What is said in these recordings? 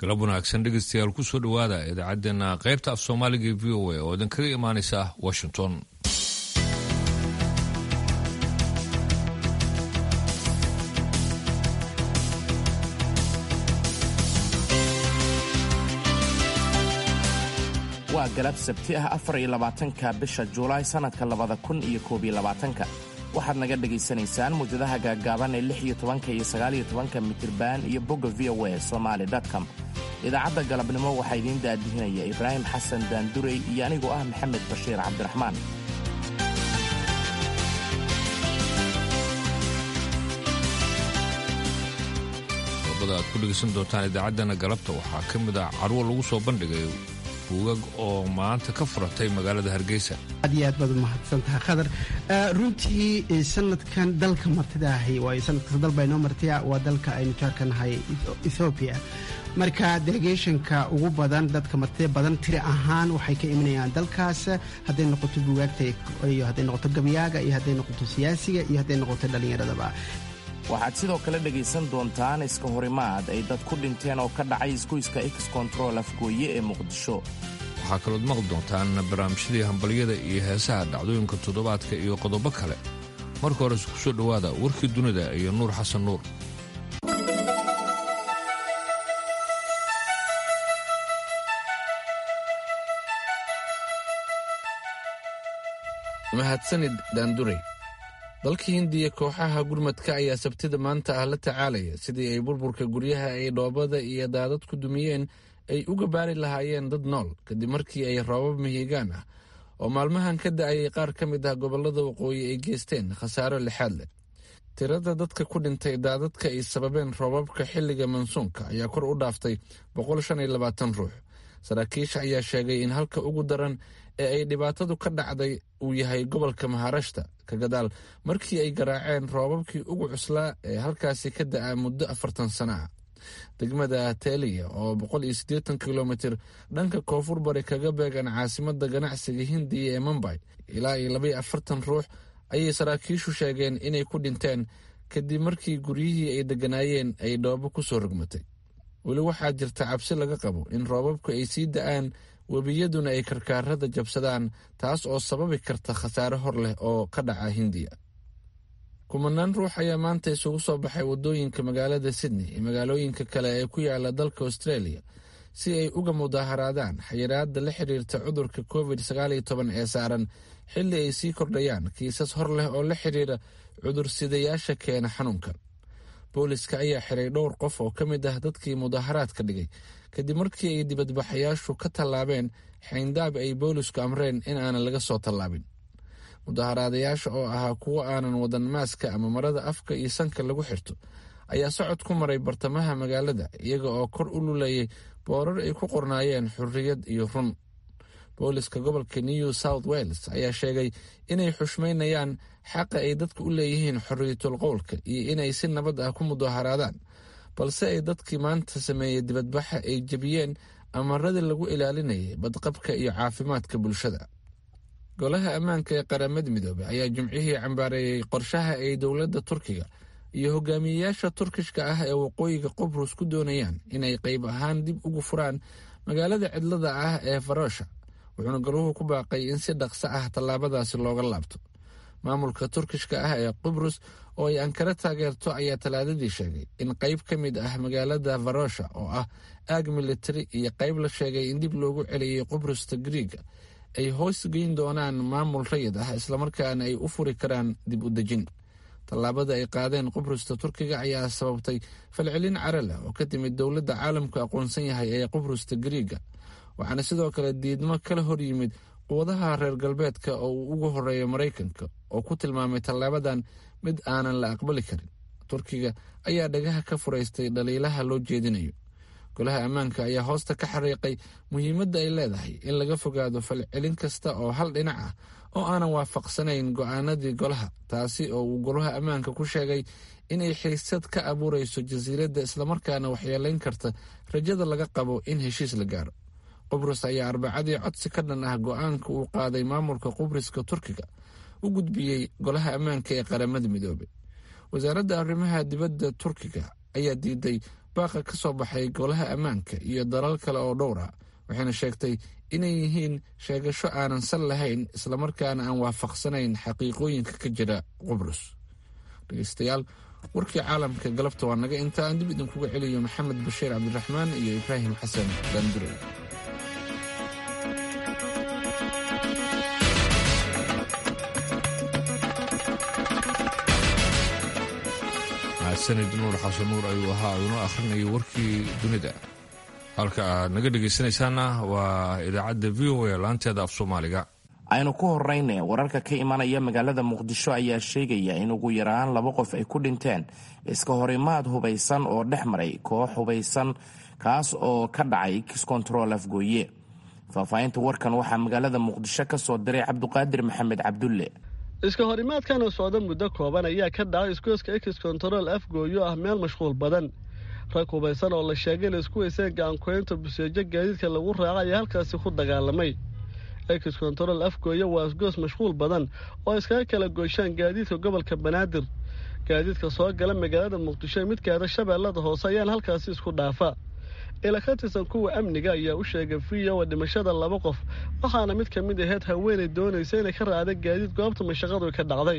galab wanaagsan dhegeystayaal kusoo dhowaada idaacaddeenna qaybta af soomaaliga e v o a oo idin kaga imaanaysa washington waa galab sabti ah afar iyo labaatanka bisha juulaay sannadka labada kun iyo koob iyo labaatanka waxaad naga dhegaysanaysaan muwjadaha gaaggaaban ee lix iyo tobanka iyo sagaaliyo tobanka mitirban iyo bogga v o a somaali com idaacadda galabnimo waxaa idiin daadihinaya ibraahim xasan daandurey iyo anigoo ah maxamed bashiir cabdiraxmaan qodobada aad ku dhegaysan doontaan idaacaddana galabta waxaa ka mid ah carwo lagu soo bandhigay buugag oo maanta ka furatay magaalada hargeysa aad iyo aad baad umahadsantaha khadar runtii sanadkan dalka martida ahi waayo sanadkasta dalba inoo martiya waa dalka aynu jaarka nahay ethoobiya marka delegationka ugu badan dadka martida badan tiri ahaan waxay ka imanayaan dalkaas hadday noqoto buugaagta iyo hadday noqoto gabyaaga iyo hadday noqoto siyaasiga iyo hadday noqoto dhallinyaradaba waxaad sidoo kale dhegaysan doontaan iska horimaad ay dad ku dhinteen oo ka dhacay isgoyska ex control afgooye ee muqdisho waxaa kalood maqli doontaan barnaamijyadii hambalyada iyo heesaha dhacdooyinka toddobaadka iyo qodobo kale marka hore isku soo dhowaada warkii dunida iyo nuur xasan nuur mahadsanid daandurey dalka hindiya kooxaha gurmadka ayaa sabtida maanta ah la tacaalaya sidii ay burburka guryaha ay dhoobada iyo daadad ku dumiyeen ay uga baari lahaayeen dad nool kadib markii ay roobab mihigaan ah oo maalmahan ka da'ayay qaar ka mid ah gobollada waqooyi ay geysteen khasaaro lixaad leh tirada dadka ku dhintay daadadka ay sababeen roobabka xilliga mansuunka ayaa kor u dhaaftay ruux saraakiisha ayaa sheegay in halka ugu daran ee ay dhibaatadu ka dhacday uu yahay gobolka maharashta ka gadaal markii ay garaaceen roobabkii ugu cuslaa ee halkaasi ka da'a muddo afartan sano ah degmada teliya oo kilomitir dhanka koonfur bari kaga beegan caasimada ganacsiga hindiya ee mumbay ilaa iyo labaiyo afartan ruux ayay saraakiishu sheegeen inay ku dhinteen kadib markii guryihii ay degganaayeen ay dhoobo ku soo rogmatay weli waxaa jirta cabsi laga qabo in roobabku ay sii da'aan webiyaduna ay karkaarada jabsadaan taas oo sababi karta khasaare hor leh oo ka dhaca hindiya kumanaan ruux ayaa maanta isugu soo baxay waddooyinka magaalada sydney iyo magaalooyinka kale ee ku yaala dalka australia si ay uga mudaaharaadaan xayiraadda la xiriirta cudurka covid ee saaran xilli ay sii kordhayaan kiisas hor leh oo la xiriira cudursidayaasha keena xanuunkan booliska ayaa xiray dhowr qof oo ka mid ah dadkii mudaaharaadka dhigay kadib markii ay dibadbaxayaashu ka tallaabeen xayndaab ay boolisku amreen in aanan laga soo tallaabin mudaaharaadayaasha oo ahaa kuwo aanan wadan maaska ama marada afka iyo sanka lagu xirto ayaa socod ku maray bartamaha magaalada iyaga oo kor u lulayay boorar ay ku qornaayeen xurriyad iyo run booliska gobolka new south wales ayaa sheegay inay xushmaynayaan xaqa ay dadka u leeyihiin xorriyatul qowlka iyo inay si nabad ah ku mudaaharaadaan balse ay dadkii maanta sameeyey dibadbaxa ay jebiyeen amaradii lagu ilaalinayay badqabka iyo caafimaadka bulshada golaha ammaanka ee qaramada midoobey ayaa jimcihii cambaareeyey qorshaha ay dowladda turkiga iyo hogaamiyeyaasha turkishka ah ee waqooyiga qobrus ku doonayaan inay qayb ahaan dib ugu furaan magaalada cidlada ah ee farosha wuxuuna galuhu ku baaqay in si dhaqso ah tallaabadaasi looga laabto maamulka turkishka ah ee qibrus oo ay ankara taageerto ayaa talaadadii sheegay in qayb ka mid ah magaalada farosha oo ah aag militari iyo qayb la sheegay in dib loogu celiyey qibrusta griiga ay hoos geyn doonaan maamul rayid ah islamarkaana ay u furi karaan dib u dejin tallaabada ay qaadeen qibrusta turkiga ayaa sababtay falcelin cara leh oo ka timid dowladda caalamku aqoonsan yahay ee qibrusta griiga waxaana sidoo kale diidmo kala hor yimid quwadaha reer galbeedka oo uu ugu horeeyo maraykanka oo ku tilmaamay tallaabadan mid aanan la aqbali karin turkiga ayaa dhagaha ka furaystay dhaliilaha loo jeedinayo golaha ammaanka ayaa hoosta ka xariiqay muhiimadda ay leedahay in laga fogaado falcelin kasta oo hal dhinac ah oo aanan waafaqsanayn go'aanadii golaha taasi oo uu golaha ammaanka ku sheegay inay xiisad ka abuurayso jasiiradda islamarkaana waxyeelayn karta rajada laga qabo in heshiis la gaaro qubrus ayaa arbacadii codsi ka dhan ah go'aanka uu qaaday maamulka qubriska turkiga u gudbiyey golaha ammaanka ee qaramada midoobey wasaaradda arrimaha dibadda turkiga ayaa diiday baaqa ka soo baxay golaha ammaanka iyo dalal kale oo dhowr ah waxayna sheegtay inay yihiin sheegasho aanan sal lahayn islamarkaana aan waafaqsanayn xaqiiqooyinka ka jira qubrus dhegeystayaal warkii caalamka galabta waa naga inta aan dib idinkuga celiyo maxamed bashiir cabdiraxmaan iyo ibraahim xasan daandure mahadsanid nuur xasan nuur ayuu ahaa inoo akhrinayo warkii dunida halka aad naga dhegaysanaysaana waa idaacadda v o a laanteeda af soomaaliga aynu ku horrayne wararka ka imanaya magaalada muqdisho ayaa sheegaya in ugu yaraan laba qof ay ku dhinteen iska horimaad hubaysan oo dhex maray koox hubaysan kaas oo ka dhacay kiskontarool afgooye faahfaahinta warkan waxaa magaalada muqdisho ka soo diray cabduqaadir maxamed cabdulle iska horimaadkan oo socda muddo kooban ayaa ka dhacay iskooska ekis kontarool afgooyo ah meel mashquul badan rag hubaysan oo la sheegay la isku weyseen gacankoynta buseejo gaadiidka lagu raaca ayaa halkaasi ku dagaalamay ekis kontarool afgooyo waa isgoos mashquul badan oo iskaga kala goyshaan gaadiidka gobolka banaadir gaadiidka soo gala magaalada muqdisho mid gaada shabeellada hoose ayaan halkaasi isku dhaafa ila ka tirsan kuwa amniga ayaa u sheegay viyowa dhimashada laba qof waxaana mid ka mid aheyd haweenay doonaysa inay ka raacda gaadiid goobta mashaqadu ka dhacday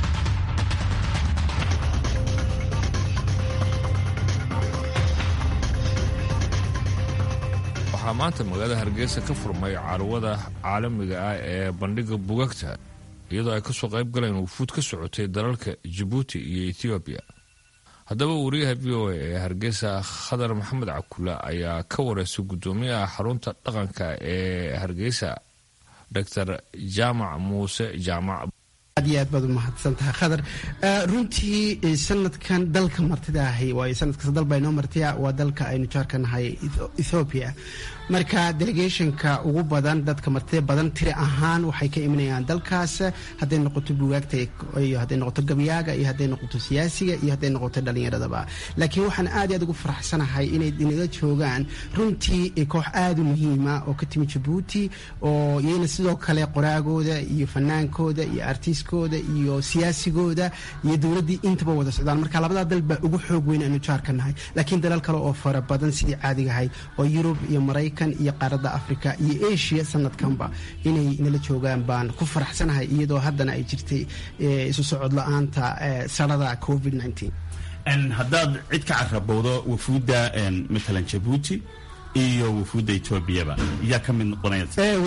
waxaa maanta magaalada hargeysa ka furmay carwada caalamiga ah ee bandhiga bugagta iyadoo ay kasoo qayb galeen wufuud ka socotay dalalka jabuuti iyo ethoobiya haddaba wariyaha v o a ee hargeysa khadar maxamed cakula ayaa ka wareystay guddoomiyaha xarunta dhaqanka ee hargeysa doctor jaamac muuse jaamac aad iyo aad baad u mahadsan tahay khadar runtii sanadkan dalka martida ahi waayo sanadkasta dal baa inoo martiya waa dalka aynu jaarka nahay ethoobiya marka delegationka ugu badan dadka martida badan tiri ahaan waxay ka imanayaan dalkaas hadday noqoto bugaagta iyo hadday noqoto gabyaaga iyo hadday noqoto siyaasiga iyo hadday noqoto dhalinyaradaba laakiin waxaan aad iyo aad ugu faraxsanahay inay inaga joogaan runtii koox aad u muhiima oo ka timi jabuuti oo iyana sidoo kale qoraagooda iyo fanaankooda iyo artiskooda iyo siyaasigooda iyo dowladdii intaba wada socdaan marka labadaa dal baa ugu xoog weyn aynu jaarka nahay laakiin dalal kale oo fara badan sidii caadigahay oo yurub iyo maraykan iyo qaaradda africa iyo asia sanadkanba inay nala joogaan baan ku faraxsanahay iyadoo haddana ay jirtay isu socod la-aanta sarada covid haddaad cid ka carabowdo wafuudda matalan jabuuti iyo wufuudda etoobiyaba yaa ka mid noqonaya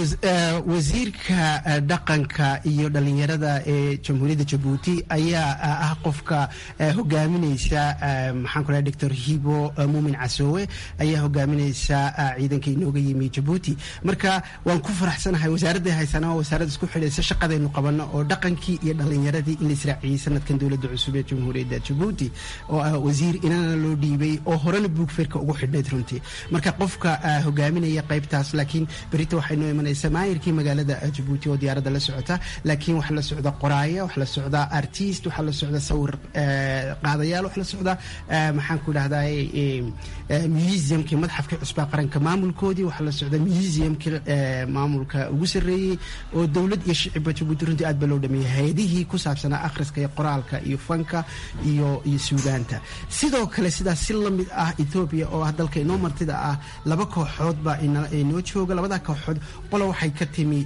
wasiirka dhaqanka iyo dhalinyarada ee jamhuuriyadda jabuuti ayaa ah qofka hogaaminaysa maxaan ku dhahay doctor hibo muumin casoowe ayaa hogaaminaysa ciidanka inooga yimi jabuuti marka waan ku faraxsanahay wasaaradday haysana waa wasaaradda isku xidhaysa shaqadaynu qabano oo dhaqankii iyo dhalinyaradii in la israaciyey sanadkan dowladda cusub ee jamhuuriyadda jabuuti oo ah wasiir inana loo dhiibay oo horena buugfeerka ugu xidhnayd runtii marka qofka hogaaminaya qaybtaas laakiin berita waxay noo imanaysa maayirkii magaalada jabuuti oo diyaaradda la socota laakiin waxaa la socda qoraaya waxaa la socda artist waxaa la socda sawir qaadayaal waxaa la socda maxaan ku dhahdaa museumkii madxafkii cusbaa qaranka maamulkoodii waxaa la socda museumkii maamulka ugu sarreeyey oo dowlad iyo shicibba jabuuti runtii aad baa loo dhameeyey hay-adihii ku saabsanaa akhriska iyo qoraalka iyo fanka iyo iyo suudaanta sidoo kale sidaas si lamid ah etoobiya oo ah dalka inoo martida ah laba kooxood baa inoo jooga labada kooxood qola waxay ka timi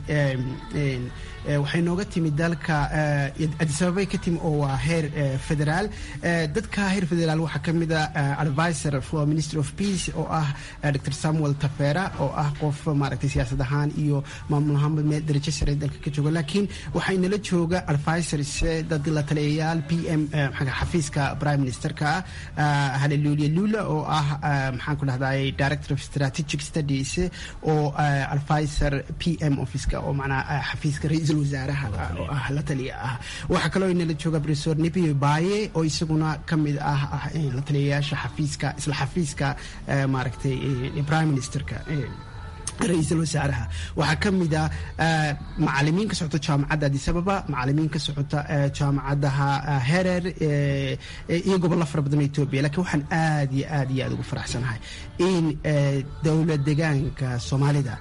waxay nooga timi dalka adisababay ka timi oo waa heer federaal dadka heer federaal waxaa ka mid a advisor for ministry of peace oo ah dr samuel tafera oo ah qof maaragtay siyaasad ahaan iyo maamul ahaanba meel darajo sare dalka ka jooga laakiin waxaa inala jooga advisors dad la taliyayaal p m xafiiska prime ministerka halelulia lula oo ah maxaan ku dhahday director of strategic studies oo advisor p m officeka oo macnaa xafiiska ra-iisul wasaaraha oo ah la taliya ah waxaa kaloo inala jooga professor nebio baye oo isaguna ka mid ah la taliyayaasha xafiiska isla xafiiska maaragtay prime ministerka ra-iisul wasaaraha waxaa ka mid a macalimiin ka socota jaamacadda adisababa macalimiin ka socota jaamacadaha herer iyo gobollo fara badan oo etoobiya lakiin waxaan aad iyo aad iyo aad ugu faraxsanahay in dowlad degaanka soomaalida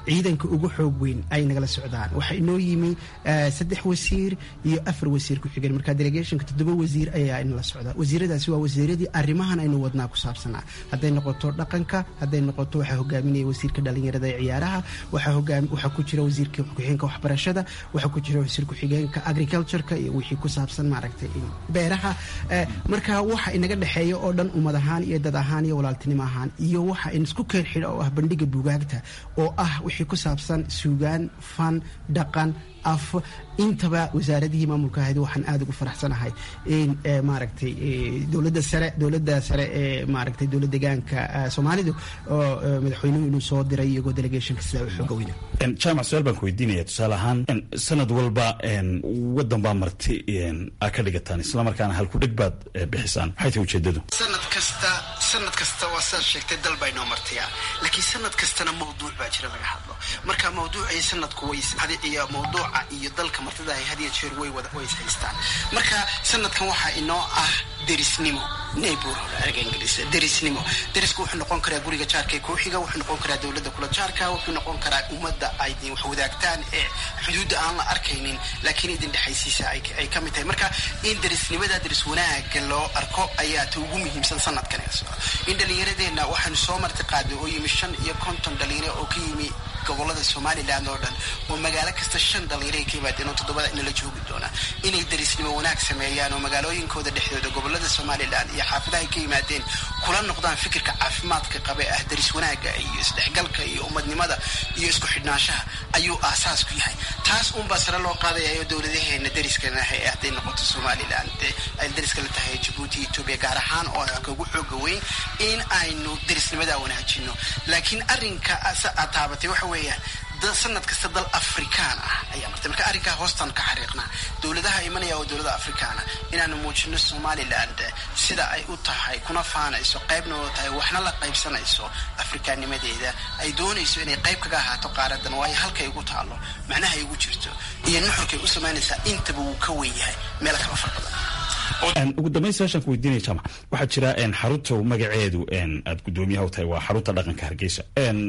ciidanka ugu xoog weyn ay nagala socdaan waxaa inoo yimi saddex wasiir iyo afar wasiir ku xigeen marka delegationka toddoba wasiir ayaa inala socda wasiiradaasi waa wasiiradii arrimahan aynu wadnaa ku saabsanaa hadday noqoto dhaqanka hadday noqoto waxaa hogaaminaya wasiirka dhalinyarada ee ciyaaraha waxaa ku jira wasiirka ku-xigeenka waxbarashada waxaa ku jira wasiir ku-xigeenka agricultureka iyo wixii ku saabsan maaragtay beeraha marka waxa inaga dhexeeya oo dhan ummad ahaan iyo dad ahaan iyo walaaltinimo ahaan iyo waxa in isku keen xidha oo ah bandhiga buugaagta oo ah wixii ku saabsan suugaan fan dhaqan af intaba wasaaradihii maamulka ahayd waxaan aada ugu faraxsanahay in maaragtay dowladda sare dowladda sare ee maaragtay dowlad deegaanka soomaalidu oo madaxweynuhu inuu soo diray iyagoo delegationka sidaa u xooga weyna jaamac su-aal baan ku weydiinaya tusaale ahaan sanad walba waddan baa marti aa ka dhigataan islamarkaana halkudheg baad bixisaan maxay tahay ujeedadu sanad kasta sanad kasta waa sidaad sheegtay dal baa inoo martiya laakiin sanad kastana mawduuc baa jira laga hadlo marka mawduucii sanadku way iyo mawduuca iyo dalka martida ay had iyo jeer way wada way is haystaan marka sanadkan waxaa inoo ah derisnimo neighborhood erga ingiriis derisnimo derisku wuxuu noqon karaa guriga jaarka ee kooxiga wuxuu noqon karaa dowladda kula jaarka wuxuu noqon karaa ummadda ay wax wadaagtaan ee xuduudda aan la arkaynin laakiin idin dhexaysiisa ay ka mid tahay marka in derisnimada deris wanaaga loo arko ayaa ta ugu muhiimsan sanadkan in dhallinyaradeenna waxaanu soo marti qaadnay oo yimi shan iyo konton dhalinyaro oo ka yimi gobolada somalilan oo dhan oo magaalo kasta shan dhalinyaro ay ka yimaadeen oo toddobada inala joogi doona inay derisnimo wanaag sameeyaan oo magaalooyinkooda dhexdooda gobolada somalilan iyo xaafadaha ay ka yimaadeen kula noqdaan fikirka caafimaadka qabe ah deris wanaaga iyo isdhexgalka iyo ummadnimada iyo isku xidhnaanshaha ayuu aasaas ku yahay taas unbaa sare loo qaadayayo dowladaheena deriskana ah hadday noqoto somalilan ay deriska la tahay jabuuti etoobiya gaar ahaan oo kagu xooga weyn in aynu derisnimada wanaajino laakiin arrinka aad taabatay waxa weeyaan sanad kasta dal afrikaan ah ayaa martay marka arrinkaa hoostaan ka xariiqnaa dowladaha imanaya oo dowlada afrikaana inaanu muujino somaliland sida ay u tahay kuna faanayso qaybna oo tahay waxna la qaybsanayso afrikaannimadeeda ay doonayso inay qayb kaga ahaato qaaradan waayo halkay ugu taalo macnaha ay ugu jirto iyo nuxurkay u samaynaysaa intaba wuu ka wen yahay meelo kala far badan ugu dambayn su-aashaan ku weydiinaya jaamac waxaa jira xarunta magaceedu aad guddoomiyaha u tahay waa xarunta dhaqanka hargeysa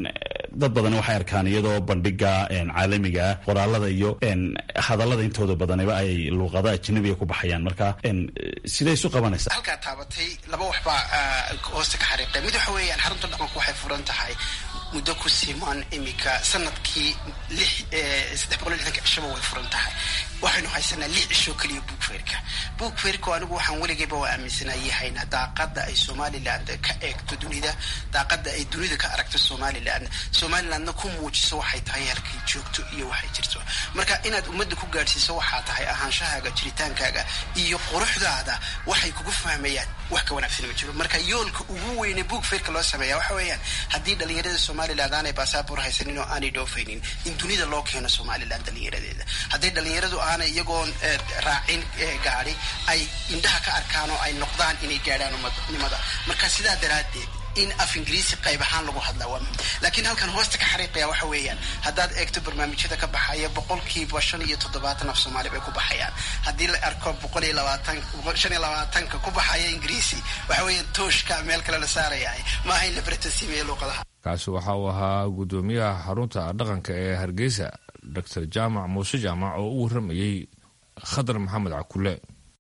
dad badan waxay arkaan iyadoo bandhiga caalamiga ah qoraalada iyo hadallada intooda badaniba ay luuqada ajnabiga ku baxayaan marka siday isu qabanaysaa halkaa taabatay laba waxbaa hoosta ka xariiqay mid waxa weeyaan xarunta dhaqanku waxay furan tahay muddo ku siman imika sanadkii lix saddex boqol iyo lixdanka cishaba way furan tahay waxaynu haysanaa lix cishoo keliya buugfeerka buugfeerka anigu waxaan weligayba waa aaminsanayay haynaa daaqada ay somaliland ka eegto dunida daaqada ay dunida ka aragto somaliland somalilandna ku muujiso waxay tahay halkay joogto iyo waxay jirto marka inaad ummadda ku gaadhsiiso waxaa tahay ahaanshahaaga jiritaankaaga iyo quruxdaada waxay kugu fahmayaan wax ka wanaagsan ma jiro marka yoolka ugu weyne buugfeerka loo sameeya waxa weeyaan haddii dhalinyarada somaliland aanay basaabor haysanin oo aanay dhoofaynin in dunida loo keeno somaliland dhalinyaradeeda hadday dhalinyaradu aanay iyagoon raacin gaadi ay indhaha ka arkaan oo ay noqdaan inay gaadhaan ummadnimada marka sidaa daraaddeed in af ingiriisi qayb ahaan lagu hadlaa waa muhim laakiin halkan hoosta ka xariiqaya waxa weeyaan haddaad eegto barnaamijyada ka baxaya boqolkiiba shan iyo toddobaatan af soomaali bay ku baxayaan haddii la arko boqol iyo labaatan shan iyo labaatanka ku baxaya ingiriisi waxa weeyaan tooshka meel kale la saarayahay maaha in la baratasiimeeyo luuqadaha kaasi waxa uu ahaa guddoomiyaha xarunta dhaqanka ee hargeysa doctor jaamac muuse jaamac oo u warramayey khadar maxamed cakule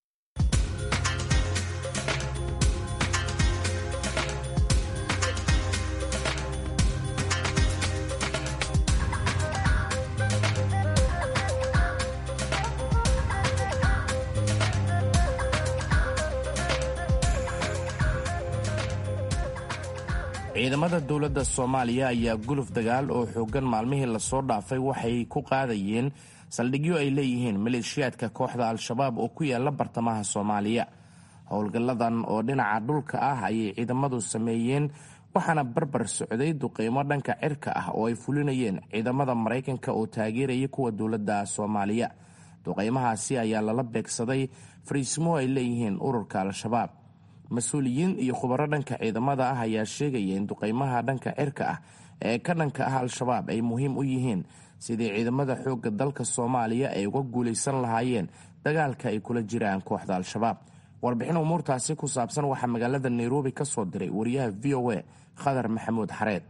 ciidamada dowladda soomaaliya ayaa guluf dagaal oo xooggan maalmihii lasoo dhaafay waxay ku qaadayeen saldhigyo ay leeyihiin maleeshiyaadka kooxda al-shabaab oo ku yaala bartamaha soomaaliya howlgalladan oo dhinaca dhulka ah ayay ciidamadu sameeyeen waxaana barbar socday duqeymo dhanka cirka ah oo ay fulinayeen ciidamada maraykanka oo taageeraya kuwa dowladda soomaaliya duqeymahaasi ayaa lala beegsaday fariismo ay leeyihiin ururka al-shabaab mas-uuliyiin iyo khubaro dhanka ciidamada ah ayaa sheegaya in duqeymaha dhanka cirka ah ee ka dhanka ah al-shabaab ay muhiim u yihiin sidii ciidamada xoogga dalka soomaaliya ay uga guulaysan lahaayeen dagaalka ay kula jiraan kooxda al-shabaab warbixin umuurtaasi ku saabsan waxaa magaalada nairobi ka soo diray wariyaha v o a khadar maxamuud xareed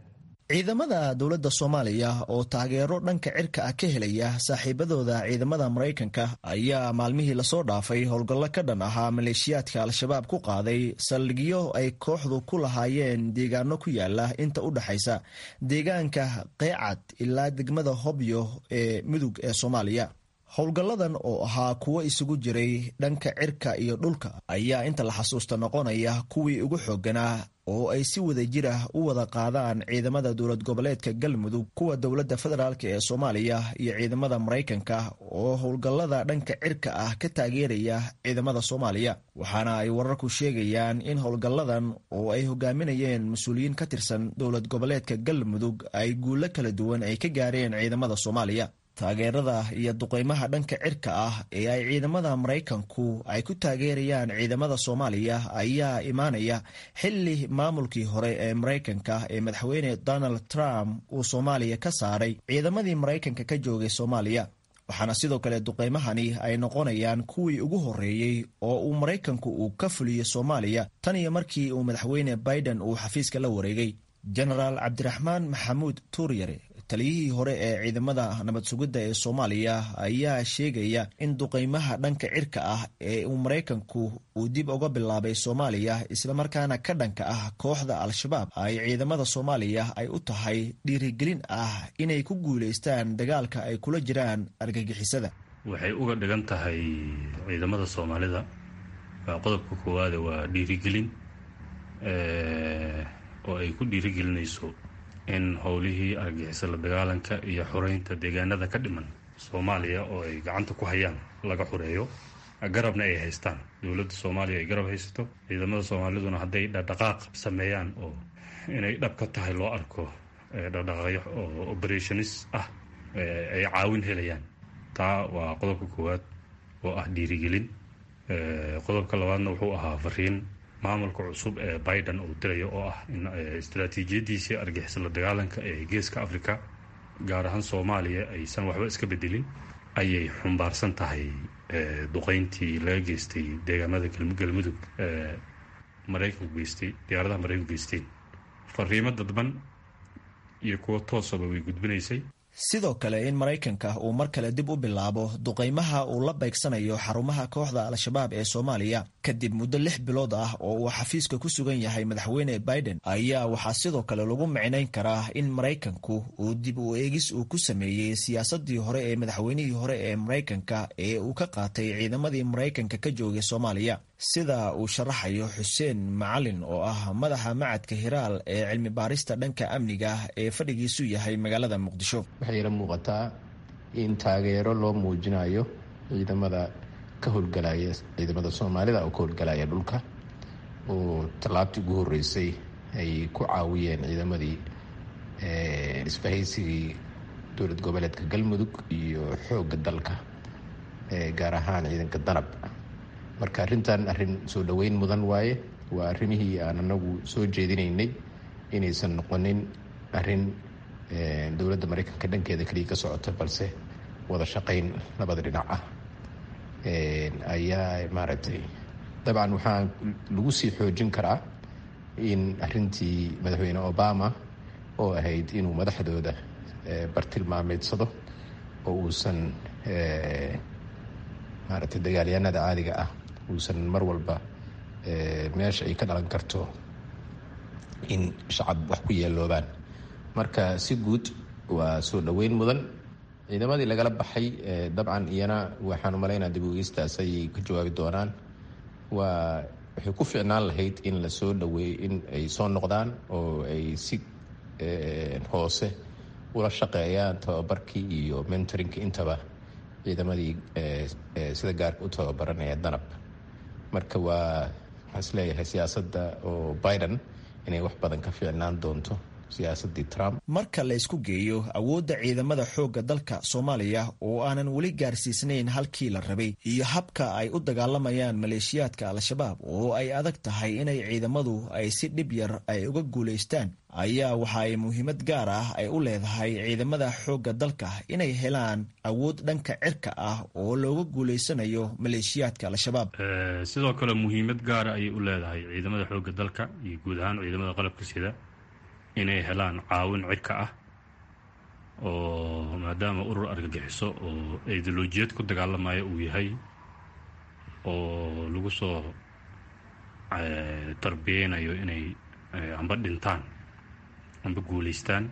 ciidamada dowladda soomaaliya oo taageero dhanka cirka ah ka helaya saaxiibadooda ciidamada maraykanka ayaa maalmihii lasoo dhaafay howlgallo ka dhan ahaa maleeshiyaadka al-shabaab ku qaaday saldhigyo ay kooxdu ku lahaayeen deegaano ku yaala inta u dhexaysa deegaanka qeecad ilaa degmada hobyo ee mudug ee soomaaliya howlgalladan oo ahaa kuwo isugu jiray dhanka cirka iyo dhulka ayaa inta la xasuusta noqonaya kuwii ugu xoogganaa oo ay si wada jir ah u wada qaadaan ciidamada dowlad goboleedka galmudug kuwa dowladda federaalk ee soomaaliya iyo ciidamada maraykanka oo howlgallada dhanka cirka ah ka taageeraya ciidamada soomaaliya waxaana ay wararku sheegayaan in howlgalladan oo ay hogaaminayeen mas-uuliyiin ka tirsan dowlad goboleedka galmudug ay guulo kala duwan ay ka gaareen ciidamada soomaaliya taageerada iyo duqeymaha dhanka cirka ah ee ay ciidamada maraykanku ay ku taageerayaan ciidamada soomaaliya ayaa imaanaya xili maamulkii hore ee maraykanka ee madaxweyne donald trump uu soomaaliya ka saaray ciidamadii maraykanka ka joogay soomaaliya waxaana sidoo kale duqeymahani ay noqonayaan kuwii ugu horreeyey oo uu maraykanku uu ka fuliyo soomaaliya tan iyo markii uu madaxweyne biden uu xafiiska la wareegay genaraal cabdiraxmaan maxamuud tuuryare taliyihii hore ee ciidamada nabad sugidda ee soomaaliya ayaa sheegaya in duqeymaha dhanka cirka ah ee uu maraykanku uu dib uga bilaabay soomaaliya islamarkaana ka dhanka ah kooxda al-shabaab ay ciidamada soomaaliya ay u tahay dhiirigelin ah inay ku guulaystaan dagaalka ay kula jiraan argagixisada waxay uga dhigan tahay ciidamada soomaalida waa qodobka koowaade waa dhiirigelin oo ay ku dhiirigelinayso in howlihii argixisa la dagaalanka iyo xoreynta deegaanada ka dhiman soomaaliya oo ay gacanta ku hayaan laga xoreeyo garabna ay haystaan dowladda soomaaliya ay garab haysato ciidamada soomaaliduna hadday dhaqdhaqaaq sameeyaan oo inay dhab ka tahay loo arko dhaqdhaqaaqyo oo operationis ah ay caawin helayaan taa waa qodobka koowaad oo ah dhiirigelin qodobka labaadna wuxuu ahaa fariin maamulka cusub ee biden uu dirayo oo ah in istaraatiijiyadiisii argixisa la dagaalanka ee geeska africa gaar ahaan soomaaliya aysan waxba iska bedelin ayay xumbaarsan tahay duqeyntii laga geystay deegaamada galmudug maraykanku geystay diyaaradaha maraykanku geysteen fariimo dadban iyo kuwo toosaba way gudbinaysay sidoo kale in maraykanka uu mar kale dib u bilaabo duqeymaha uu la beegsanayo xarumaha kooxda al-shabaab ee soomaaliya kadib muddo lix bilood ah oo uu xafiiska ku sugan yahay madaxweyne biden ayaa waxaa sidoo kale lagu micnayn karaa in maraykanku uu dib u eegis uu ku sameeyey siyaasadii hore ee madaxweynihii hore ee maraykanka ee uu ka qaatay ciidamadii maraykanka ka joogay soomaaliya sida uu sharaxayo xuseen macalin oo ah madaxa macadka hiraal ee cilmi baarista dhanka amniga ee fadhigiisu yahay magaalada muqdisho waxay ila muuqataa in taageero loo muujinayo ciidamada ka howlgalaya ciidamada soomaalida oo ka howlgalaya dhulka oo tallaabtii ugu horeysay ay ku caawiyeen ciidamadii isbahaysigii dowlad goboleedka galmudug iyo xoogga dalka gaar ahaan ciidanka danab marka arrintan arrin soo dhoweyn mudan waaye waa arrimihii aan anagu soo jeedinaynay inaysan noqonin arrin dowladda maraykanka dhankeeda keliya ka socota balse wada shaqayn labada dhinac ah ayaa maaragtay dabcan waxaa lagu sii xoojin karaa in arrintii madaxweyne obama oo ahayd inuu madaxdooda bartilmaameedsado oo uusan maaragtay dagaalyahanada caadiga ah uusan mar walba meesha ay ka dhalan karto in shacab wax ku yeeloobaan marka si guud waa soo dhoweyn mudan ciidamadii lagala baxay dabcan iyana waxaan umalaynaa dib uegeystaas ayay ka jawaabi doonaan waa waxay ku ficnaan lahayd in la soo dhaweeyo in ay soo noqdaan oo ay si hoose ula shaqeeyaan tababarkii iyo mentorinka intaba ciidamadii sida gaarka u tababaranaya danab marka waa waxaan is leeyahay siyaasadda oo biden inay wax badan ka fiicnaan doonto siyaasadii trump marka la isku geeyo awoodda ciidamada xoogga dalka soomaaliya oo aanan weli gaarsiisnayn halkii la rabay iyo habka ay u dagaalamayaan maleeshiyaadka al-shabaab oo ay adag tahay inay ciidamadu ay si dhib yar ay uga guulaystaan ayaa waxa ay muhiimad gaar ah ay u leedahay ciidamada xoogga dalka inay helaan awood dhanka cirka ah oo looga guulaysanayo maleeshiyaadka al-shabaab sidoo kale muhiimad gaara ayay u leedahay ciidamada xoogga dalka iyo guud ahaan ciidamada qalabka sida inay helaan caawin cirka ah oo maadaama urur argagixiso oo ideolojiyad ku dagaalamaya uu yahay oo lagu soo tarbiyeynayo inay amba dhintaan amba guulaystaan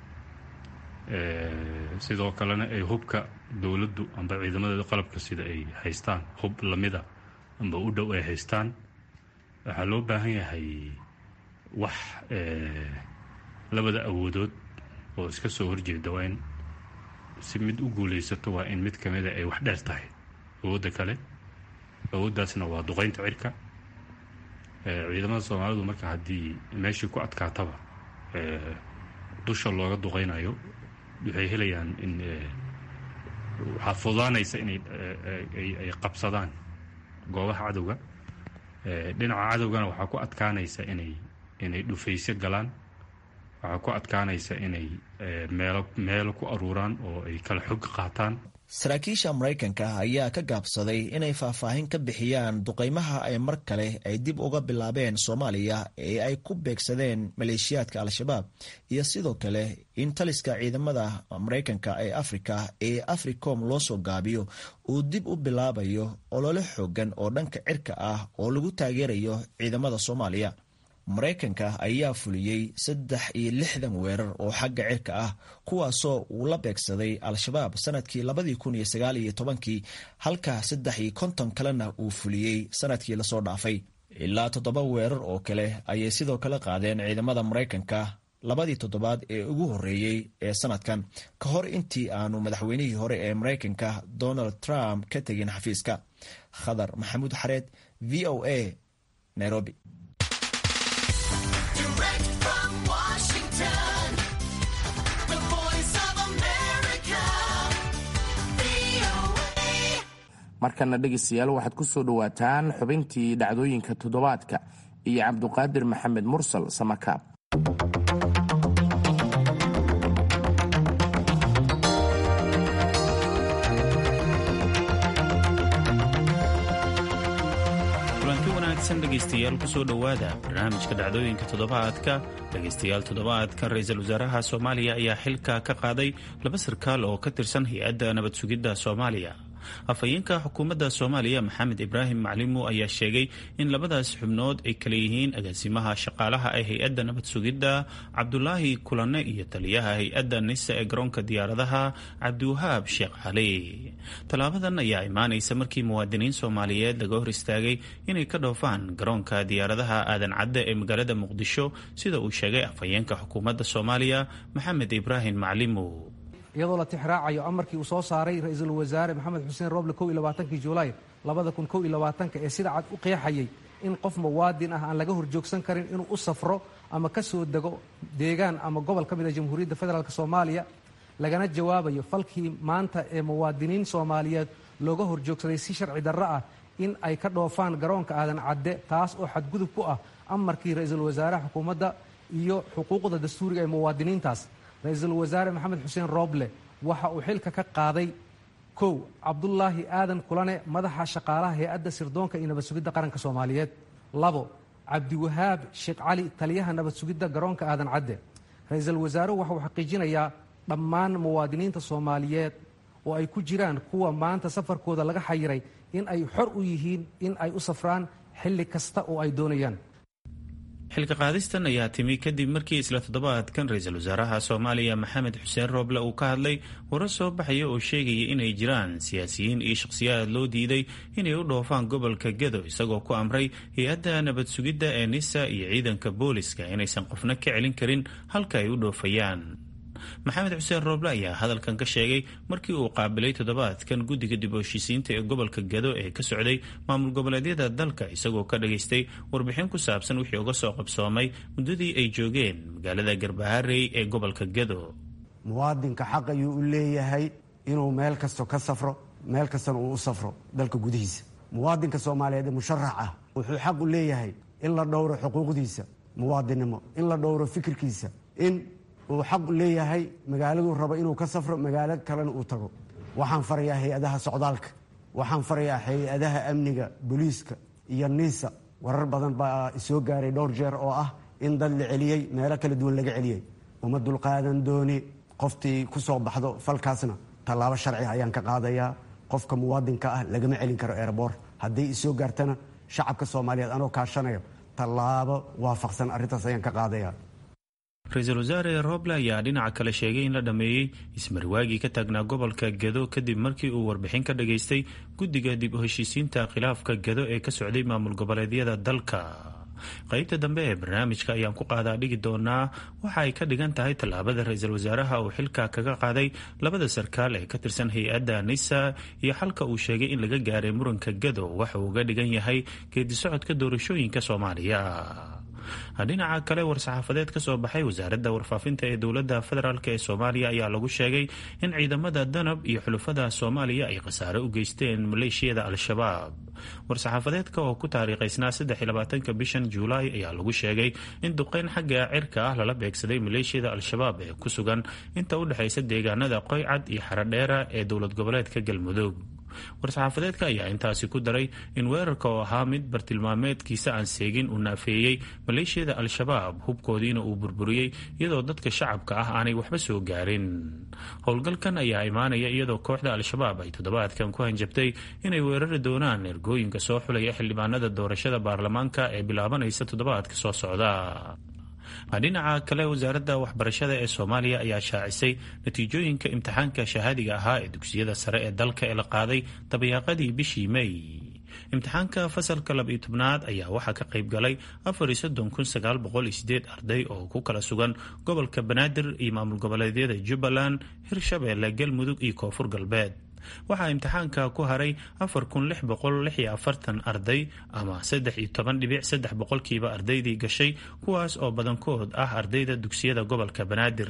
sidoo kalena ay hubka dowladdu amba ciidamadeeda qalabka sida ay haystaan hub lamida amba u dhow ay haystaan waxaa loo baahan yahay wax labada awoodood oo iska soo horjeeda waa in si mid u guulaysato waa in mid kamida ay wax dheer tahay awoodda kale awooddaasna waa duqeynta cirka ciidamada soomaalidu marka haddii meeshii ku adkaataba dusha looga duqeynayo waxay helayaan in waxaa fudaanaysa inay ay qabsadaan goobaha cadowga dhinaca cadowgana waxaa ku adkaanaysa inay inay dhufaysyo galaan waxaa ku adkaanaysa inay meelo meelo ku aruuraan oo ay kala xog qaataan saraakiisha maraykanka ayaa ka gaabsaday inay faahfaahin ka bixiyaan duqeymaha ay mar kale ay dib uga bilaabeen soomaaliya ee ay ku beegsadeen maleeshiyaadka al-shabaab iyo sidoo kale in taliska ciidamada maraykanka ee afrika ee africom loo soo gaabiyo uu dib u bilaabayo olole xoogan oo dhanka cirka ah oo lagu taageerayo ciidamada soomaaliya maraykanka ayaa fuliyey saddex iyo lixdan weerar oo xagga cirka ah kuwaasoo uu la beegsaday al-shabaab sanadkii labadii kun iyo sagaal iyo tobankii halka saddex iyo konton kalena uu fuliyey sanadkii lasoo dhaafay ilaa toddoba weerar oo kale ayay sidoo kale qaadeen ciidamada maraykanka labadii toddobaad ee ugu horreeyey ee sanadkan ka hor intii aanu madaxweynihii hore ee maraykanka donald trump ka tegin xafiiska khadar maxamuud xareed v o a nairobi markana dhegaystayaal waxaad ku soo dhowaataan xubintii dhacdooyinka toddobaadka iyo cabduqaadir maxamed mursal samakaab kulanti wanaagsan dhegaystayaal kusoo dhowaada barnaamijka dhacdooyinka toddobaadka dhegaystayaal toddobaadkan ra-iisul wasaaraha soomaaliya ayaa xilka ka qaaday laba sarkaal oo ka tirsan hay-adda nabad sugidda soomaaliya afhayeenka xukuumadda soomaaliya maxamed ibraahim maclimu ayaa sheegay in labadaas xubnood ay kala yihiin agaasimaha shaqaalaha ee hay-adda nabad sugidda cabdulaahi kulane iyo taliyaha hay-adda nisa ee garoonka diyaaradaha cabdiwahaab sheekh cali tallaabadan ayaa imaanaysa markii muwaadiniin soomaaliyeed laga hor istaagay inay ka dhoofaan garoonka diyaaradaha aadan cadde ee magaalada muqdisho sida uu sheegay afhayeenka xukuumadda soomaaliya maxamed ibraahim maclimu iyadoo la tixraacayo amarkii uu soo saaray ra-iisul wasaare maxamed xuseen rooble kow iyo labaatankii julaay labada kun kow iyo labaatanka ee sida cad u qeexayay in qof muwaadin ah aan laga horjoogsan karin inuu u safro ama ka soo dego deegaan ama gobol ka mid a jamhuuriyadda federaalk soomaaliya lagana jawaabayo falkii maanta ee muwaadiniin soomaaliyeed looga horjoogsaday si sharci darro ah in ay ka dhoofaan garoonka aadan cadde taas oo xadgudub ku ah amarkii ra-iisul wasaare xukuumadda iyo xuquuqda dastuuriga ee muwaadiniintaas ra-iisul wasaare maxamed xuseen rooble waxa uu xilka ka qaaday kow cabdulaahi aadan kulane madaxa shaqaalaha hay-adda sirdoonka iyo nabad sugidda qaranka soomaaliyeed labo cabdiwahaab sheekh cali taliyaha nabad sugidda garoonka aadan cadde ra-iisul wasaaruhu waxa uu xaqiijinayaa dhammaan muwaadiniinta soomaaliyeed oo ay ku jiraan kuwa maanta safarkooda laga xayiray in ay xor u yihiin in ay u safraan xilli kasta oo ay doonayaan xilka qaadistan ayaa timi kadib markii isla toddobaadkan ra-iisul wasaaraha soomaaliya maxamed xuseen rooble uu ka hadlay warar soo baxaya oo sheegaya inay jiraan siyaasiyiin iyo shakhsiyaad loo diiday inay u dhoofaan gobolka gedo isagoo ku amray hay-adda nabad sugidda ee nisa iyo ciidanka booliska inaysan qofna ka celin karin halka ay u dhoofayaan maxamed xuseen rooble ayaa hadalkan ka sheegay markii uu qaabilay toddobaadkan guddiga dib u heshiisiinta ee gobolka gado ee ka socday maamul goboleedyada dalka isagoo ka dhageystay warbixin ku saabsan wixii uga soo qabsoomay muddadii ay joogeen magaalada garbaharey ee gobolka gado muwaadinka xaq ayuu u leeyahay inuu meel kasto ka safro meel kastana uu u safro dalka gudihiisa muwaadinka soomaaliyeed ee musharax ah wuxuu xaq u leeyahay in la dhowro xuquuqdiisa muwaadinnimo in la dhowro fikirkiisa in uu xaq leeyahay magaaladuu rabo inuu ka safro magaalo kalena uu tago waxaan farayaa hay-adaha socdaalka waxaan farayaa hay-adaha amniga booliiska iyo niisa warar badan baa soo gaaray dhowr jeer oo ah in dad la celiyey meelo kala duwan laga celiyey uma dulqaadan dooni qoftii ku soo baxdo falkaasna tallaabo sharci ayaan ka qaadayaa qofka muwaadinka ah lagama celin karo erebor hadday isoo gaartana shacabka soomaaliyeed anoo kaashanayo tallaabo waafaqsan arrintaas ayaan ka qaadaya ra-iisul wasaare roble ayaa dhinaca kale sheegay in la dhammeeyey ismarwaagii ka taagnaa gobolka gado kadib markii uu warbixin ka dhageystay guddiga dib u heshiisiinta khilaafka gado ee ka socday maamul goboleedyada dalka qaybta dambe ee barnaamijka ayaan ku qaadaa dhigi doonaa waxa ay ka dhigan tahay tallaabada ra-iisul wasaaraha uu xilka kaga qaaday labada sarkaal ee ka tirsan hay-adda nisa iyo xalka uu sheegay in laga gaaray muranka gado waxa uu uga dhigan yahay geedi socodka doorashooyinka soomaaliya dhinaca kale war-saxaafadeed ka soo baxay wasaaradda warfaafinta ee dowladda federaalk ee soomaaliya ayaa lagu sheegay in ciidamada danab iyo xulufada soomaaliya ay khasaare u geysteen maleeshiyada al-shabaab war-saxaafadeedka oo ku taariikhaysnaa saddexiyabaatanka bishan juulaay ayaa lagu sheegay in duqeyn xagga cirka ah lala beegsaday maleeshiyada al-shabaab ee ku sugan inta u dhexaysa deegaanada qoycad iyo xarodheera ee dowlad goboleedka galmudug war-saxaafadeedka ayaa intaasi ku daray in weerarka oo ahaa mid bartilmaameedkiisa aan seegin uu naafeeyey maleeshiyada al-shabaab hubkoodiina uu burburiyey iyadoo dadka shacabka ah aanay waxba soo gaarin howlgalkan ayaa imaanaya iyadoo kooxda al-shabaab ay toddobaadkan ku hanjabtay inay weerari doonaan ergooyinka soo xulaya xildhibaanada doorashada baarlamaanka ee bilaabanaysa toddobaadka soo socda dhinaca kale wasaaradda waxbarashada ee soomaaliya ayaa shaacisay natiijooyinka imtixaanka shahaadiga ahaa ee dugsiyada sare ee dalka ee la qaaday dabayaaqadii bishii may imtixaanka fasalka laba-iyo tobnaad ayaa waxaa ka qayb galay afariyo soddon kun sagaal boqol iyo sideed arday oo ku kala sugan gobolka banaadir iyo maamul goboleedyada jubbaland hirshabeelle galmudug iyo koonfur galbeed waxaa imtixaanka ku haray afar kun lix boqol lix iyo afartan arday ama saddex iyo toban dhibic saddex boqolkiiba ardaydii gashay kuwaas oo badankood ah ardayda dugsiyada gobolka banaadir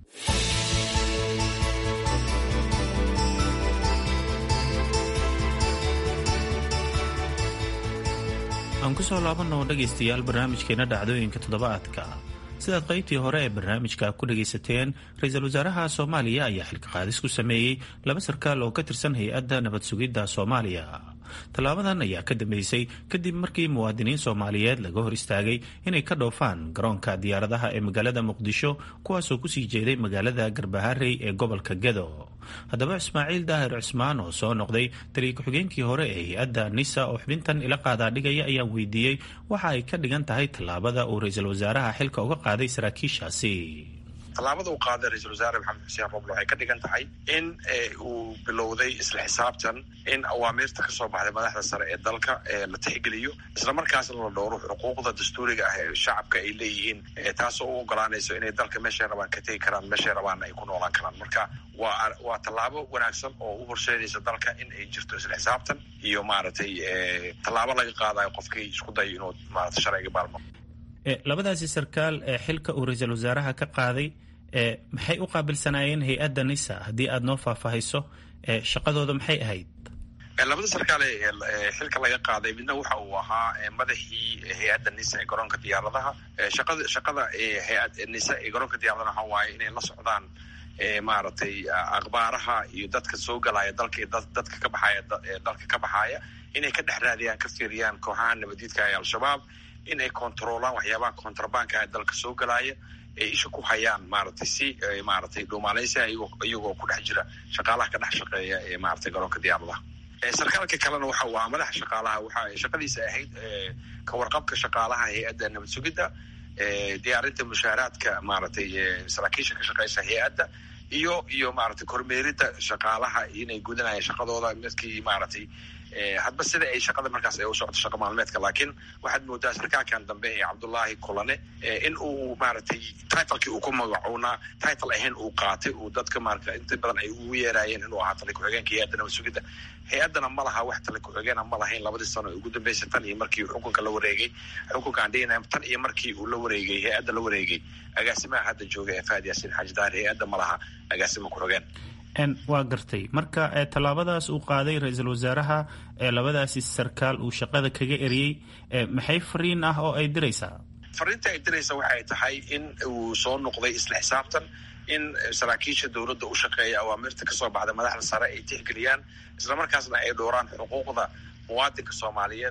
aan kusoo laabanoo dhegaystayaal barnaamijkeena dhacdooyinka toddobaadka sidaad qaybtii hore ee barnaamijka ku dhagaysateen ra-iisul wasaaraha soomaaliya ayaa xilka qaadis ku sameeyey laba sarkaal oo ka tirsan hay-adda nabad sugidda soomaaliya tallaabadan ayaa ka dambeysay kadib markii muwaadiniin soomaaliyeed laga hor istaagay inay ka dhoofaan garoonka diyaaradaha ee magaalada muqdisho kuwaasoo kusii jeeday magaalada garbaharey ee gobolka gado haddaba ismaaciil daahir cusmaan oo soo noqday taliya ku-xigeenkii hore ee hay-adda nisa oo xubintan ila qaadaa dhigaya ayaan weydiiyey waxa ay ka dhigan tahay tallaabada uu ra-iisul wasaaraha xilka uga qaaday saraakiishaasi tallaabada uu qaaday ra-iisul wasaare maxamed xuseen roble waxay ka dhigan tahay in uu bilowday isla xisaabtan in awaamiirta ka soo baxday madaxda sare ee dalka la tixgeliyo islamarkaasna la dhowro xuquuqda dastuuriga ah ee shacabka ay leeyihiin taasoo u ogolaanayso inay dalka meeshay rabaan ka tegi karaan meeshay rabaanna ay ku noolaan karaan marka waa waa tallaabo wanaagsan oo u horseedaysa dalka in ay jirto isla xisaabtan iyo maaragtay tallaabo laga qaadayo qofkii isku dayo inuu maarata sharciga baalmo labadaasi sarkaal ee xilka uu ra-iisul wasaaraha ka qaaday maxay u qaabilsanaayeen hay-adda nisa haddii aada noo faahfaahiso shaqadooda maxay ahayd labada sarkaal ee xilka laga qaaday midna waxa uu ahaa madaxii hay-adda nisa ee garoonka diyaaradaha shaqada shaqada hay-ad nisa ee garoonka diyaaradaha waxa waaye inay la socdaan maaragtay akhbaaraha iyo dadka soo galaya dalka iyo dadka ka baxaya dalka ka baxaaya inay ka dhex raadiyaan ka fiiriyaan kooxaha nabadiidka ee al-shabaab in ay controolaan waxyaabaha contrabanka ee dalka soo galaya ay isha ku hayaan maaragtay si maaragtay dhuumaaleysia iyagoo ku dhex jira shaqaalaha ka dhex shaqeeya ee maaragtay garoonka diyaaradaha sarkaalka kalena waxa uu ahaa madaxa shaqaalaha waxa shaqadiisa ahayd ka warqabka shaqaalaha hay-adda nabad sugidda diyaarinta mushaaraadka maaragtay saraakiisha ka shaqeysa hay-adda iyo iyo maaragtay kormeeridda shaqaalaha inay gudanayaan shaqadooda midkii maaragtay hadba sida ay shaqada markaas ay u socoto shaqa maalmeedka laakiin waxaad moodaa sarkaalkan dambe ee cabdullaahi kulane in uu maaragtay titlekii uu ku magacuunaa title ahayn uu qaatay uu dadka maarata inta badan ay ugu yeeraayeen inuu ahaa tali ku-xigeenka hay-adda nabad sugidda hay-addana ma laha wax tali ku-xigeena ma lahayn labadii sano ee ugu dambeysay tan iyo markii xukunka la wareegay xukunkaan dhigana tan iyo markii uu la wareegay hay-adda la wareegay agaasimaha hadda jooga ee fahad yaasiin xaaji daar hay-adda ma laha agaasima ku-xigeen waa gartay marka tallaabadaas uu qaaday ra-iisul wasaaraha ee labadaasi sarkaal uu shaqada kaga eriyey maxay fariin ah oo ay diraysaa fariinta ay diraysa waxay tahay in uu soo noqday isla xisaabtan in saraakiisha dowladda u shaqeeya awaamirta kasoo baxda madaxda sare ay tixgeliyaan islamarkaasna ay dhowraan xuquuqda muwaadinka soomaaliyeed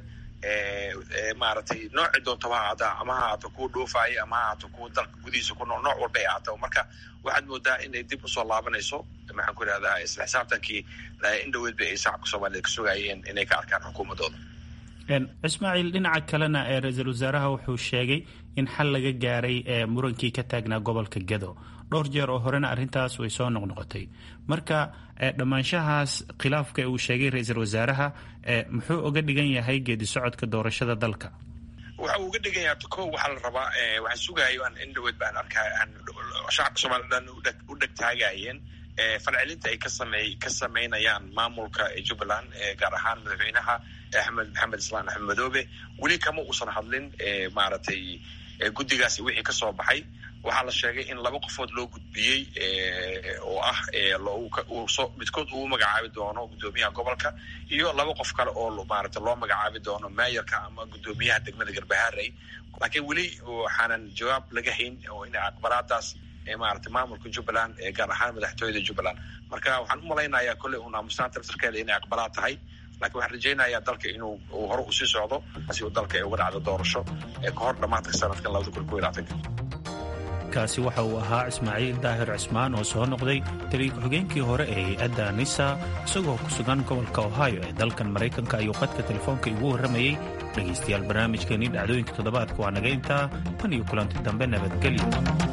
maaragtay noocii doontaba ha ahaata ama ha ahaato kuwa dhoofaaya ama ha ahaato kuwa dalka gudihiisa ku nool nooc walba ay ahaato marka waxaad moodaa inay dib usoo laabanayso maxaan ku idhahdaa isla xisaabtankii in dhaweed ba ay shacabka soomaaliyeed ka sugayeen inay ka arkaan xukuumadooda ismaaciil dhinaca kalena ee ra-iisul wasaaraha wuxuu sheegay in xal laga gaaray murankii ka taagnaa gobolka gedo dhowr jeer oo horena arrintaas way soo noqnoqotay marka dhammaanshahaas khilaafka uu sheegay ra-iisul wasaaraha muxuu uga dhigan yahay geedi socodka doorashada dalka waxa uu uga dhigan yahay ko waxaa la rabaa waxaan sugayo aan in dhaweed baan arkaa shacabka soomaliya dhan u dhegtaagayeen falcelinta ay kasamey ka samaynayaan maamulka jubbaland gaar ahaan madaxweynaha axmed maxamed islaan axmed madoobe weli kama uusan hadlin maaragtay guddigaasi wixii kasoo baxay waxaa la sheegay in laba qofood loo gudbiyey oo ah midkood uu magacaabi doono guddoomiyaha gobolka iyo laba qof kale oo maarata loo magacaabi doono mayorka ama guddoomiyaha degmada garbaharey laakiin weli waxaanan jawaab laga hayn oo in aqbalaadaas maarata maamulka jubbaland gaar ahaan madaxtooyada jubbaland marka waxaan u malaynayaa kolley un aamustaanta laftarkeeda inay aqbalaad tahay lakiin waxaan rajaynayaa dalka inuu hore usii socdo si uu dalka ay uga dhacdo doorasho ka hor dhammaadka sanadkan labada kun ko labaatanka kaasi waxa uu ahaa ismaaciil daahir cismaan oo soo noqday taliya ku-xigeenkii hore ee hay-adda nisa isagoo ku sugan gobolka ohio ee dalkan maraykanka ayuu qadka telefoonka igu warramayey dhegaystayaal barnaamijkeenii dhacdooyinka toddobaadka waa naga intaa tan iyo kulanti dambe nabadgelyo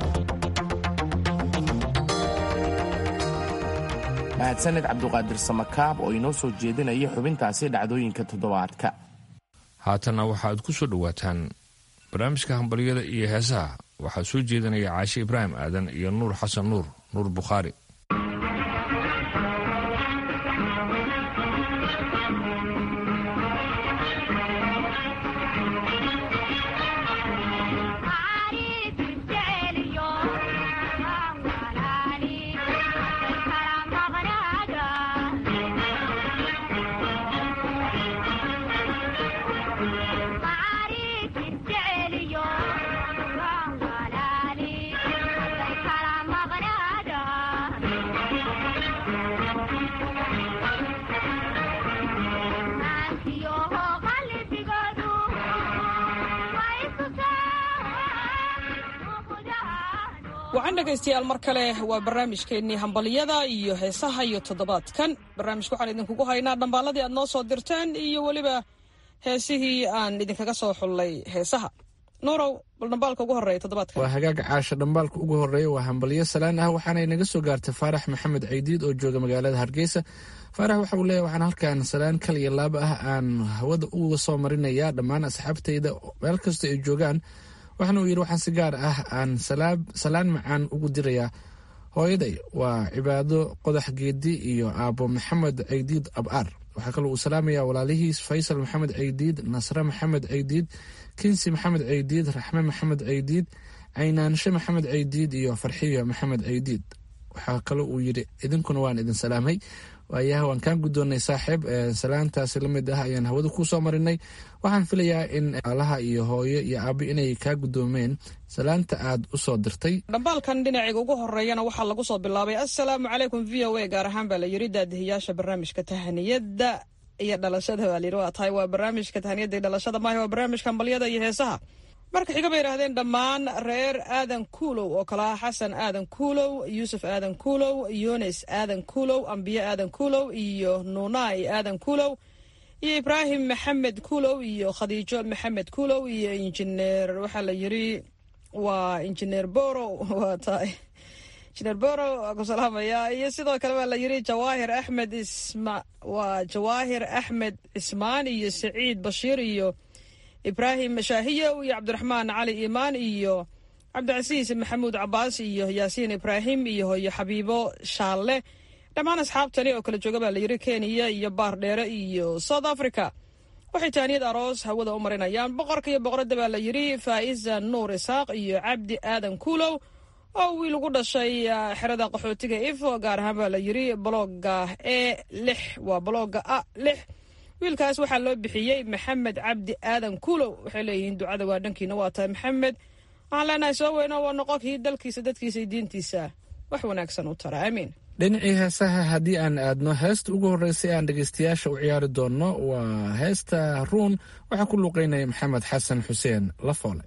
mahadsaned cabduqaadir samakaab oo inoo soo jeedinaya xubintaasi dhacdooyinka toddobaadka haatanna waxaad ku soo dhowaataan barnaamijka hambalyada iyo heesaha waxaa soo jeedinaya caashe ibraahim aadan iyo nuur xasan nuur nuur bukhaari wacan dhegaystayaal mar kale waa barnaamijkeennii hambalyada iyo heesaha iyo toddobaadkan barnaamijka waxaan idinkugu haynaa dhambaaladii aad noo soo dirteen iyo weliba heesihii aan idinkaga soo xullay heesaha nuurow bal dhambaalka ugu horreeya toddobaadkan waa hagaaga caasha dhambaalka ugu horreeya waa hambalyo salaan ah waxaana inaga soo gaartay faarax maxamed caydiid oo jooga magaalada hargeysa faarax waxa uu leeyahy waxaan halkan salaan kal iyo laaba ah aan hawada uga soo marinayaa dhammaan asxaabtayda meel kasta ay joogaan waxaana uu yidhi waxaan si gaar ah aan salaan macaan ugu dirayaa hooyaday waa cibaado qodax geedi iyo aabo maxamed caydiid abaar waxaa kaloo uu salaamayaa walaalihiis faysal maxamed caydiid nasre maxamed caydiid kinsi maxamed caydiid raxme maxamed caydiid caynaanshe maxamed caydiid iyo farxiyo maxamed caydiid waxaa kaloo uu yidhi idinkuna waan idin salaamay waayaha waan kaan guddoonnay saaxiib salaantaasi la mid ah ayaan hawada ku soo marinay waxaan filayaa in alaha iyo hooyo iyo aabbo inay kaa guddoomeen salaanta aad u soo dirtay dhambaalkan dhinaciga ugu horeeyana waxaa lagu soo bilaabay assalaamu calaykum v o a gaar ahaan baa la yidhi daadihiyaasha barnaamijka tahaniyadda iyo dhalashada baa layidhi waa tahay waa barnaamijka tahaniyadda iyo dhalashada maaha waa barnaamijka hambalyada iyo heesaha marka xiga bay yidhahdeen dhammaan reer aadan kuulow oo kale ah xasan aadan kuulow yuusuf aadan kuulow yunis aadan kuulow ambiye aadan kuulow iyo nuunai aadan kuulow iyo ibraahim maxamed kuulow iyo khadiijo maxamed kuulow iyo injineer waxaa la yidhi waa injineer boro waa tahay injineer boro waa ku salaamaya iyo sidoo kale baa la yidhi jawaahir axmed isma waa jawaahir axmed cismaan iyo saciid bashiir iyo ibraahim shaahiyow iyo cabdiraxmaan cali iimaan iyo cabdicasiis maxamuud cabaas iyo yaasiin ibraahim iyo hoyo xabiibo shaalle dhammaan asxaabtani oo kala jooga baa layidhi kenya iyo baardheere iyo south africa waxay taaniyad aroos hawada u marinayaan boqorka iyo boqoradda baa la yidhi faa'iza nuur isaaq iyo cabdi aadan kuulow oo wiil ugu dhashay xerada qaxootiga ifo gaar ahaan baa la yidhi balooga e lix waa balooga a lix wiilkaas waxaa loo bixiyey maxamed cabdi aadan kuulow waxay leeyihiin ducada waa dhankiina waa tahay maxamed waxaan leenahay soo weyno waa noqonkii dalkiisa dadkiisa iyo diintiisa wax wanaagsan u tara aamiin dhinacii heesaha haddii aan aadno heesta ugu horreysay aan dhegeystayaasha u ciyaari doonno waa heesta ruun waxaa ku luuqeynaya maxamed xasan xuseen lafoole